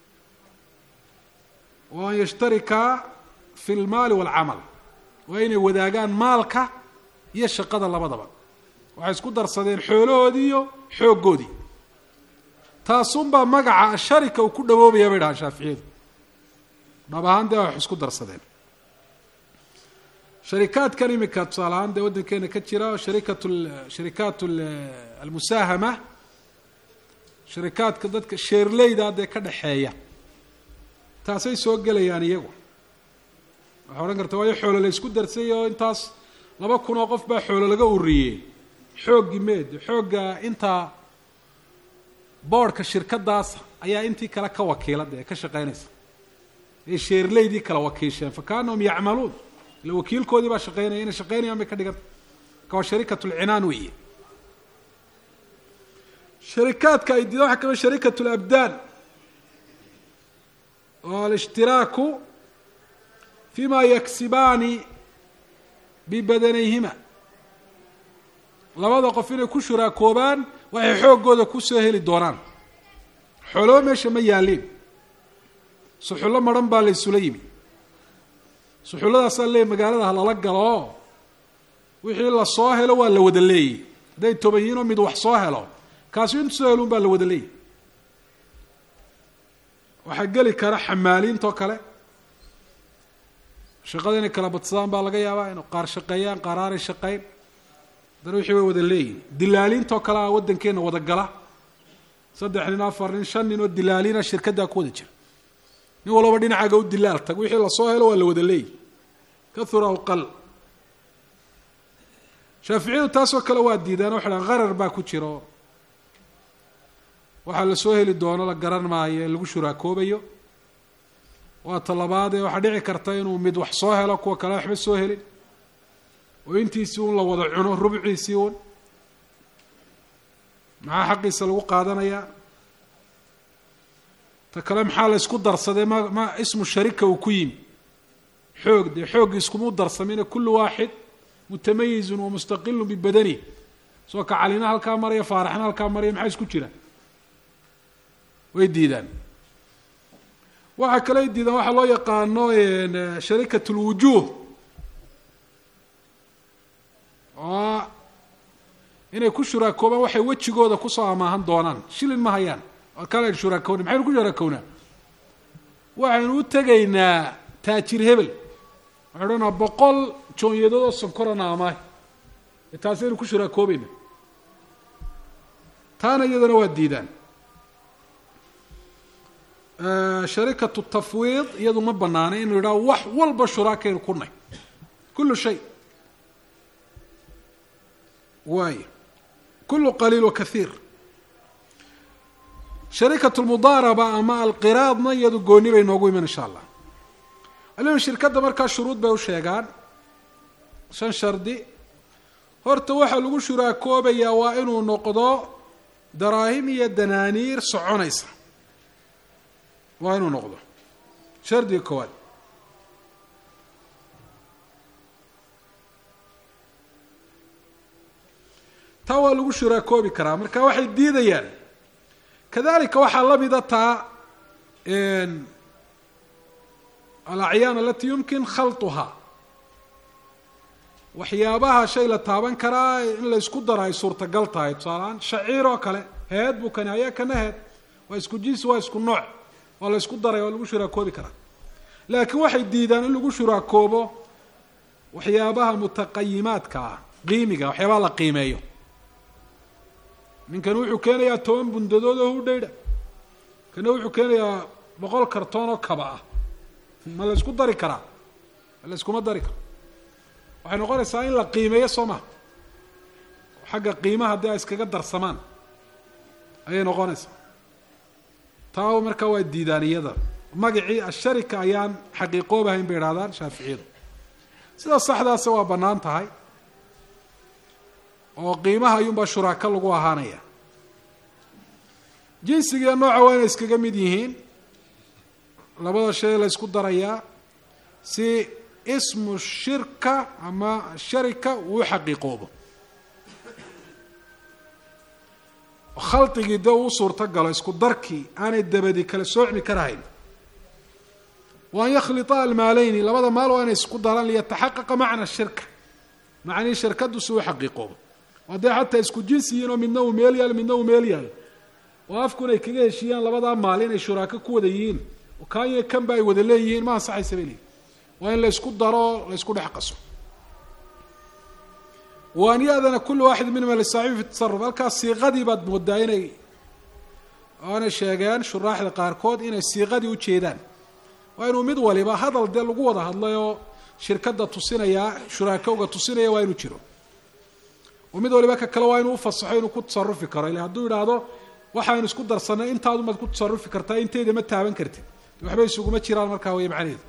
S1: waa an yashtarikaa fi lmaali walcamal waa inay wadaagaan maalka iyo shaqada labadaba waxay isku darsadeen xoolahoodii iyo xooggoodii taasunbaa magaca sharika uu ku dhawoobaya bay dhahaan shaaficiyadu dhab ahaan dee wax isku darsadeen sharikaadkan imika tusaale ahaan dee waddankeena ka jira sharikat sharikaat almusaahama sharikaadka dadka sheerleyda dee ka dhexeeya taasay soo gelayaan iyagu waxaa odhan karta waayo xoolo la isku darsay oo intaas laba kun oo qof baa xoolo laga uriyey xooggii meed xoogga intaa boodhka shirkadaas ayaa intii kale ka wakiila dee ka shaqeynaysa ay sheerleydii kala wakiisheen fa kaanahum yacmaluun ila wakiilkoodii baa shaqeynaya inay shaqeynayaan bay ka dhiganta marka waa sharikat lcinaan weeye sharikaadka ay diidaan waxa kamid sharikat labdaan oo alishtiraaku fima yaksibaani bibadanayhima labada qof inay ku shuraakoobaan waxay xooggooda kusoo heli doonaan xoolaba meesha ma yaalliin suxullo maran baa la ysula yimi suxulladaasaa leey magaalada ha lala galo wixii la soo helo waa la wada leeyay hadday toban yihiin oo mid wax soo helo kaasi intu soo heluun baa la wada leeyay waxaa geli kara xamaaliintoo kale shaqada inay kala badsadaan baa laga yaabaa inu qaar shaqeeyaan qaar aanay shaqeyn haddana wixii way wada leeyihin dilaaliintoo kale a waddankeena wada gala saddex nin afar nin shan nin oo dilaaliina shirkaddaa ku wada jira nin walaba dhinacaaga u dilaal tag wixii lasoo helo waa la wada leeyihi kahura aw qal shaaficiyadu taasoo kale waa diidaan waxay dhahan qarar baa ku jiro waxaa lasoo heli doono la garan maayo ee lagu shuraakoobayo waa talabaadee waxaa dhici karta inuu mid wax soo helo kuwa kale waxba soo helin oo intiisii un la wada cuno rubciisii un maxaa xaqiisa lagu qaadanayaa ta kale maxaa la ysku darsadee ma ma ismu sharika uu ku yimi xoog dee xooggii iskumuu darsamine kullu waaxid mutamayizun wa mustaqilun bibadani soo ka calina halkaa maraya faaraxna halkaa maraya maxaa isku jira way diidaan waxaa kaley diidaan waxaa loo yaqaano sharikat lwujuuh oo inay ku shuraakoobaan waxay wejigooda kusoo amaahan doonaan shilin ma hayaan kale shuraakowna maxaynu ku shuraakownaa waxaynu u tegaynaa taajir hebel waxay odhanaa boqol joonyadood oo sonkorana amaah taasaynu ku shuraakoobayna taana iyadana waa diidaan sharikatu tafwiid iyadu ma banaanay inu yidhaho wax walba shuraakaynu kunay kullu shay waay kullu qaliil wa kahiir sharikatu lmudaaraba ama alqiraadna iyadu gooni bay noogu iman insha allah alimu shirkadda markaa shuruud bay u sheegaan shan shardi horta waxaa lagu shuraakoobayaa waa inuu noqdo daraahim iyo danaaniir soconaysa waa inuu noqdo shardiga koowaad taa waa lagu shuraakoobi karaa marka waxay diidayaan kadalika waxaa la mida taa alacyaan alati yumkin khalطuhaa waxyaabaha shay la taaban karaa in la isku daro ay suurtagal tahay tusaaleaan shaciir oo kale heed buu kani ayaa kana heed waa isku jinsi waa isku nooc waa la isku daray waa lagu shuraakoobi karaa laakiin waxay diidaan in lagu shuraakoobo waxyaabaha mutaqayimaadka ah qiimiga waxyaabaha la qiimeeyo ninkani wuxuu keenayaa toban bundadood oo hudhaydha kana wuxuu keenayaa boqol kartoon oo kaba ah ma la isku dari karaa la iskuma dari karo waxay noqonaysaa in la qiimeeyo soo maha xagga qiimaha haddii ay iskaga darsamaan ayay noqonaysaa taa markaa waa diidaaniyada magacii asharika ayaan xaqiiqoobahayn bay idhahdaan shaaficiyadu sida saxdaasa waa bannaan tahay oo qiimaha ayuunbaa shuraako lagu ahaanaya jinsigiiyo nooca waa inay iskaga mid yihiin labada shay la ysku darayaa si ismu shirka ama sharika uu xaqiiqoobo khaldigii dee uu suurto galo isku darkii aanay dabadi kala soocmi karahayn wa an yakhlita almaaleyni labada maal waa inay isku daraan liyataxaqaqa macna shirka macnihii shirkadu si uu xaqiiqoobo haddee xataa isku jinsi yihiin oo midna uu meel yaal midna uu meel yaal oo afkun ay kaga heshiiyaan labadaa maal inay shuraako ku wada yihiin kanya kanba ay wada leeyihiin ma ansaxaysa bay leeyihin waa in la ysku daro la ysku dhex qaso wa an ya-dana kulu waaxid minhuma lisaaxibi fi tasaruf halkaas siiqadii baad moodaa inay oanay sheegeen shuraaxda qaarkood inay siiqadii ujeedaan waa inuu mid waliba hadal dee lagu wada hadlay oo shirkadda tusinayaa shuraakowga tusinaya waa inuu jiro oo mid waliba ka kale waa inuu ufasaxo inuu ku tasarufi karo ila hadduu yidhaahdo waxaynu isku darsanay intaadumaad ku tasarufi kartaa inteyda ma taaban kartid waxba isuguma jiraan markaa way macnaheedu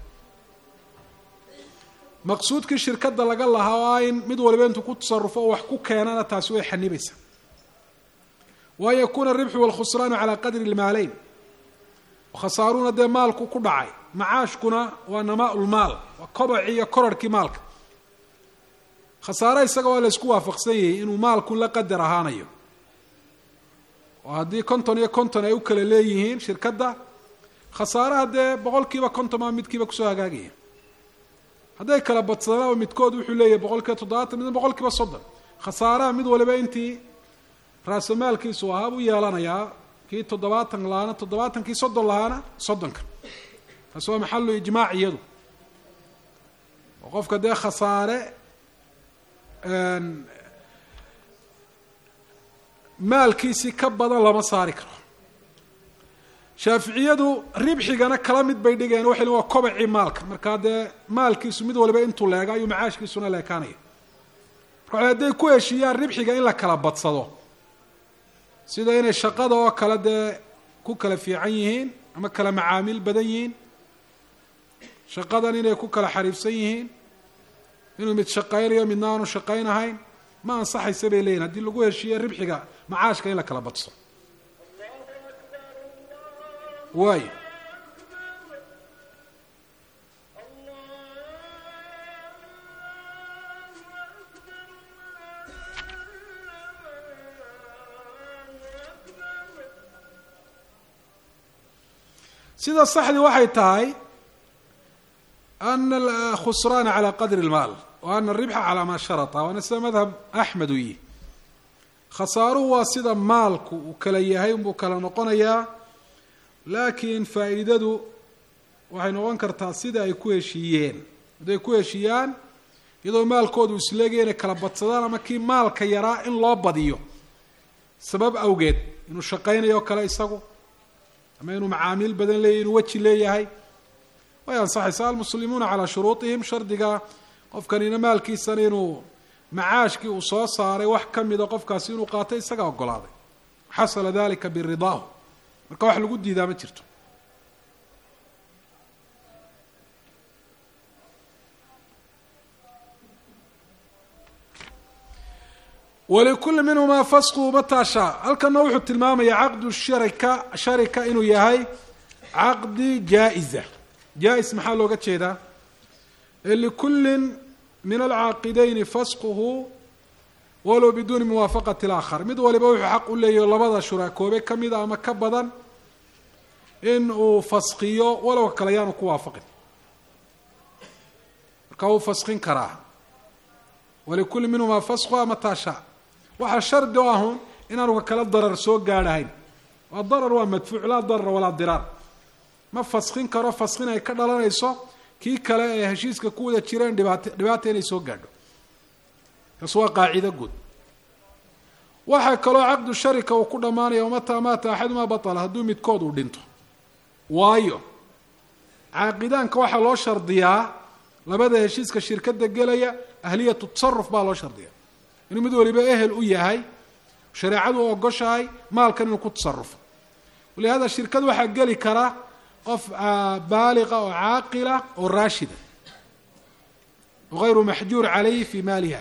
S1: maqsuudkii shirkadda laga lahaa oo ah in mid waliba intuu ku tasarufo oo wax ku keenana taasi way xanibaysaa wa an yakuuna aribxu walkhusraanu calaa qadri lmaaleyn khasaaruuna dee maalku ku dhacay macaashkuna waa namaa lmaal waa kobacii iyo korarhkii maalka khasaare isaga waa la ysku waafaqsan yahay inuu maalku la qadar ahaanayo oo haddii konton iyo konton ay u kala leeyihiin shirkadda khasaaraha dee boqol kiiba konton maa midkiiba kusoo hagaagaya hadday kala badsadaan oo midkood wuxuu leeyahay boqol kiiba toddobaatan midna boqol kiiba soddon khasaaraha mid waliba intii raasamaalkiisu ahaa buu yeelanayaa kii toddobaatan lahaana toddobaatan kii soddon lahaana soddonka taasi waa maxalu ijmaac iyadu oo qofka dee khasaare maalkiisii ka badan lama saari karo shaaficiyadu ribxigana kala mid bay dhigeen waxay waa kobacii maalka markaa dee maalkiisu mid waliba intuu leega ayuu macaashkiisuna leekaanaya marka hadday ku heshiiyaan ribxiga in la kala badsado sida inay shaqada oo kale dee ku kala fiican yihiin ama kala macaamiil badan yihiin shaqadan inay ku kala xariifsan yihiin inuu mid shaqaynayo midna aanu shaqaynahayn ma ansaxaysa bay leeyihin haddii lagu heshiiye ribxiga macaashka in la kala badso waayo sida saxdii waxay tahay ana alkhusraana calى qadri اlmaal wa ana aribxa calaa maa sharata waana sida madhab axmed u yihi khasaaruhu waa sida maalku uu kala yahay unbuu kala noqonayaa laakiin faa'iidadu waxay noqon kartaa sida ay ku heshiiyeen hadday ku heshiiyaan iyadoo maalkoodu isleegaya inay kala badsadaan ama kii maalka yaraa in loo badiyo sabab awgeed inuu shaqaynayo kale isagu ama inuu macaamiil badan leeyahy inuu weji leeyahay way ansaxaysaa almuslimuuna calaa shuruuطihim shardiga qofkanina maalkiisana inuu macaashkii uu soo saaray wax ka mida qofkaasi inuu qaatay isaga ogolaaday xasala dalika biridaahu marka wax lagu diidaa ma jirto walikuli minhumaa fasquhu mataa shaa halkana wuxuu tilmaamaya caqdu sharika sharika inuu yahay caqdi jaa-iza jaa-is maxaa looga jeedaa likullin min alcaaqidayni fasquhu walow biduuni muwaafaqati اlaakhar mid waliba wuxuu xaq u leeyahy labada shuraakoobe ka mida ama ka badan in uu faskiyo walow kale yaanu ku waafaqin marka wuu faskin karaa walikulli minhumaa fasquha mataa shaa waxaa shardi o ahun inaanu ka kala darar soo gaadhahayn waa darar waa madfuuc laa darara walaa diraar ma faskin karo faskin ay ka dhalanayso kii kale ee heshiiska ku wada jireen dhibaat dhibaata inay soo gaadho taas waa qaacido guud waxaa kaloo caqdu sharika uu ku dhammaanaya wamataa maata axadumaa batala hadduu midkood uu dhinto waayo caaqidaanka waxaa loo shardiyaa labada heshiiska shirkada gelaya ahliyatu tasaruf baa loo shardiya inuu mid waliba ehel u yahay shareecadu u ogoshahay maalkan inuu ku tasarufo walihada shirkad waxaa geli kara qof baaliqa oo caaqila oo raashida hayru maxjuur calayhi fi maaliha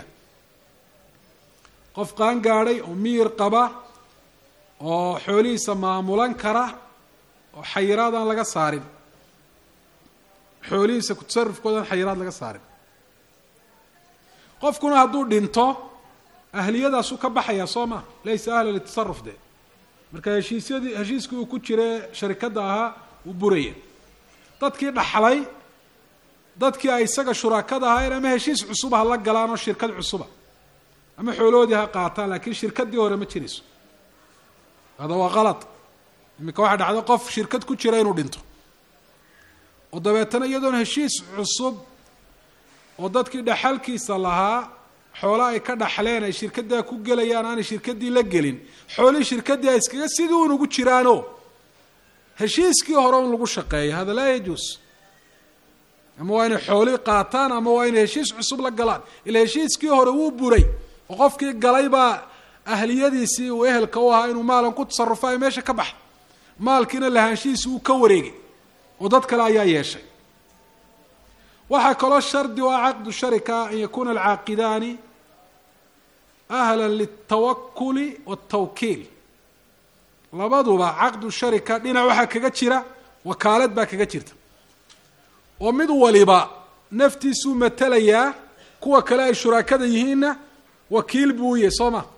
S1: qof qaan gaadhay oo miyir qaba oo xoolihiisa maamulan kara oo xayiraad aan laga saarin xoolihiisa kutasarufkooda aan xayiraad laga saarin qofkuna hadduu dhinto ahliyadaasu ka baxaya soo ma laysa ahla litasaruf de marka heshiisyadii heshiiskii uu ku jira sharikadda ahaa uu buraya dadkii dhaxlay dadkii ay isaga shurakada ahaayeen ama heshiis cusub ha la galaan oo shirkad cusuba ama xooloodii ha qaataan laakiin shirkaddii hore ma jirayso hada waa kalad iminka waxaa dhacda qof shirkad ku jira inuu dhinto oo dabeetana iyadoon heshiis cusub oo dadkii dhaxalkiisa lahaa xoolo ay ka dhaxleen ay shirkaddaa ku gelayaan aanay shirkaddii la gelin xoolihii shirkaddii ay iskaga sidii un ugu jiraano heshiiskii hore un lagu shaqeeyo hada laa yajuus ama waa inay xoolii qaataan ama waa inay heshiis cusub la galaan ila heshiiskii hore wuu buray oo qofkii galay baa ahliyadiisii uu ehelka u ahaa inuu maalan ku tasarufo ay meesha ka baxa maalkiina lahaanshihiisi uu ka wareegay oo dad kale ayaa yeeshay waxaa kaloo shardi u ah caqdu sharika an yakuuna alcaaqidaani ahla liltawakuli waltawkiil labaduba caqdu sharika dhinac waxaa kaga jira wakaalad baa kaga jirta oo mid waliba naftiisuu matelayaa kuwa kale ay shuraakada yihiinna wakiil buu u yahay soo ma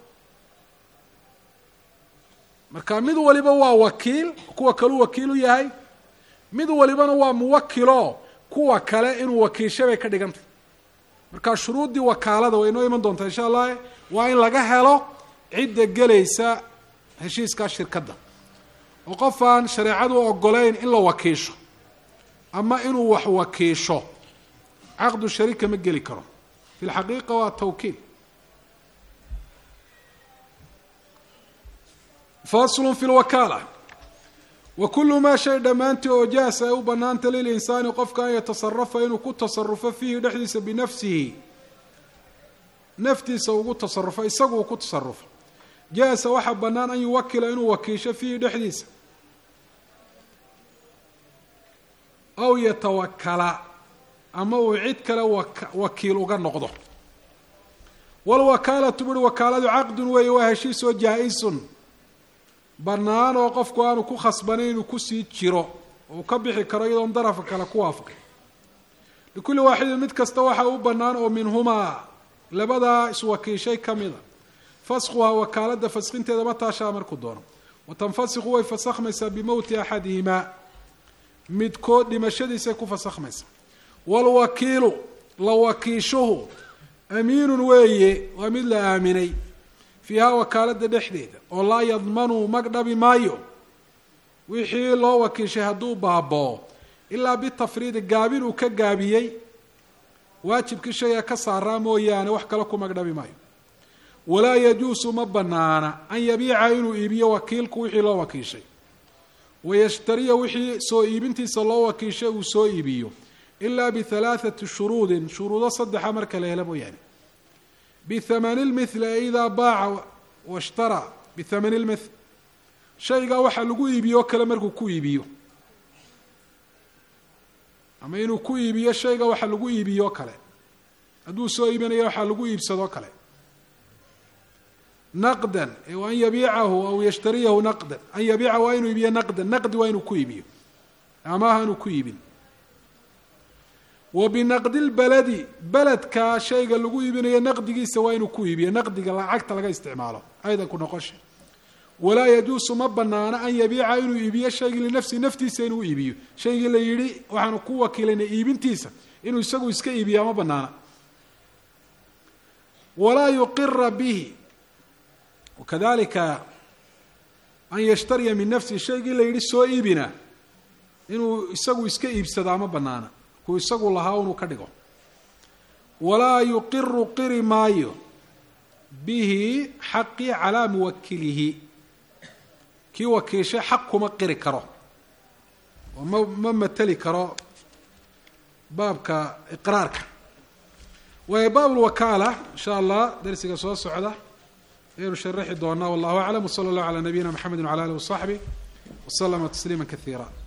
S1: marka mid waliba waa wakiil kuwa kaleu wakiil u yahay mid walibana waa muwakilo kuwa kale inuu wakiilsha bay ka dhigantay marka shuruuddii wakaalada way inoo iman doontaa insha allah waa in laga helo cidda gelaysa heshiiskaa shirkadda oo qof aan shareecadu ogolayn in la wakiisho ama inuu wax wakiisho caqdu sharika ma geli karo fi lxaqiiqa waa tawkiil faslu fi lwakaala wa kulu maa shay dhammaantii oo jaasa ay u bannaanta lilinsaani qofka an yatasarafa inuu ku tasarufo fiihi dhexdiisa binafsihi naftiisa ugu tasarufo isagu uu ku tasarufo jaasa waxaa bannaan an yuwakila inuu wakiisho fiihi dhexdiisa aw yatawakala ama uu cid kale wakiil uga noqdo walwakaalatu buri wakaaladu caqdun weeye waa heshiisoo jaa-isun bannaan oo qofku aanu ku khasbanayn inuu kusii jiro uu ka bixi karo iyadoon darafka kale ku waafaqin likulli waaxidin mid kasta waxaa u bannaan oo minhumaa labadaa iswakiishay ka mida faskhuhaa wakaaladda faskinteeda ma taashaa markuu doono wa tanfasikhu way fasakhmaysaa bimowti axadihimaa midkood dhimashadiisay ku fasakhmaysaa waalwakiilu la wakiishuhu amiinun weeye waa mid la aaminay fiihaa wakaaladda dhexdeeda oo laa yadmanuu mag dhabi maayo wixii loo wakiishay hadduu baaboo ilaa bitafriidi gaabin uu ka gaabiyey waajibkii shayga ka saaraa mooyaane wax kale ku magdhabi maayo walaa yajuusu ma banaana an yabiica inuu iibiyo wakiilku wixii loo wakiishay wayashtariya wixii soo iibintiisa loo wakiishay uu soo iibiyo ilaa bihalaathati shuruudin shuruudo saddexa marka la helo mooyaane bithamani lmithli e idaa baaca washtaraa bithamani lmithl shaygaa waxaa lagu iibiyo o kale markuu ku iibiyo ama inuu ku iibiyo shayga waxa lagu iibiyo o kale hadduu soo iibinayo waxaa lagu iibsadoo kale naqdan an yabiicahu aw yashtariyahu naqdan an yabiica waa inuu iibiyo naqdan naqdi waa inuu ku iibiyo amaaha inuu ku iibin wa binaqdi lbaladi beledka shayga lagu iibinayo naqdigiisa waa inuu ku iibiyo naqdiga lacagta laga isticmaalo aydan ku noqosha walaa yajuusu ma banaana an yabiica inuu iibiyo shaygii linafsihi naftiisa inuu iibiyo shaygii la yidhi waxaanu ku wakiilayna iibintiisa inuu isagu iska iibiyaa ma banaana walaa yuqira bihi wakadalika an yashtariya min nafsihi shaygii la yidhi soo iibina inuu isagu iska iibsadaa ma banaana kuu isagu lahaa unuu ka dhigo walaa yuqiru qiri maayo bihi xaqii calaa muwakilihi kii wakiishay xaq kuma qiri karo oo ma ma mateli karo baabka iqraarka waayo baab lwakaala insha allah darsiga soo socda ayaynu sharaxi doonaa wallahu aclam wsala allahu calaa nabiyina mxamedi wcala alih wasaxbih waslama tasliima kaiira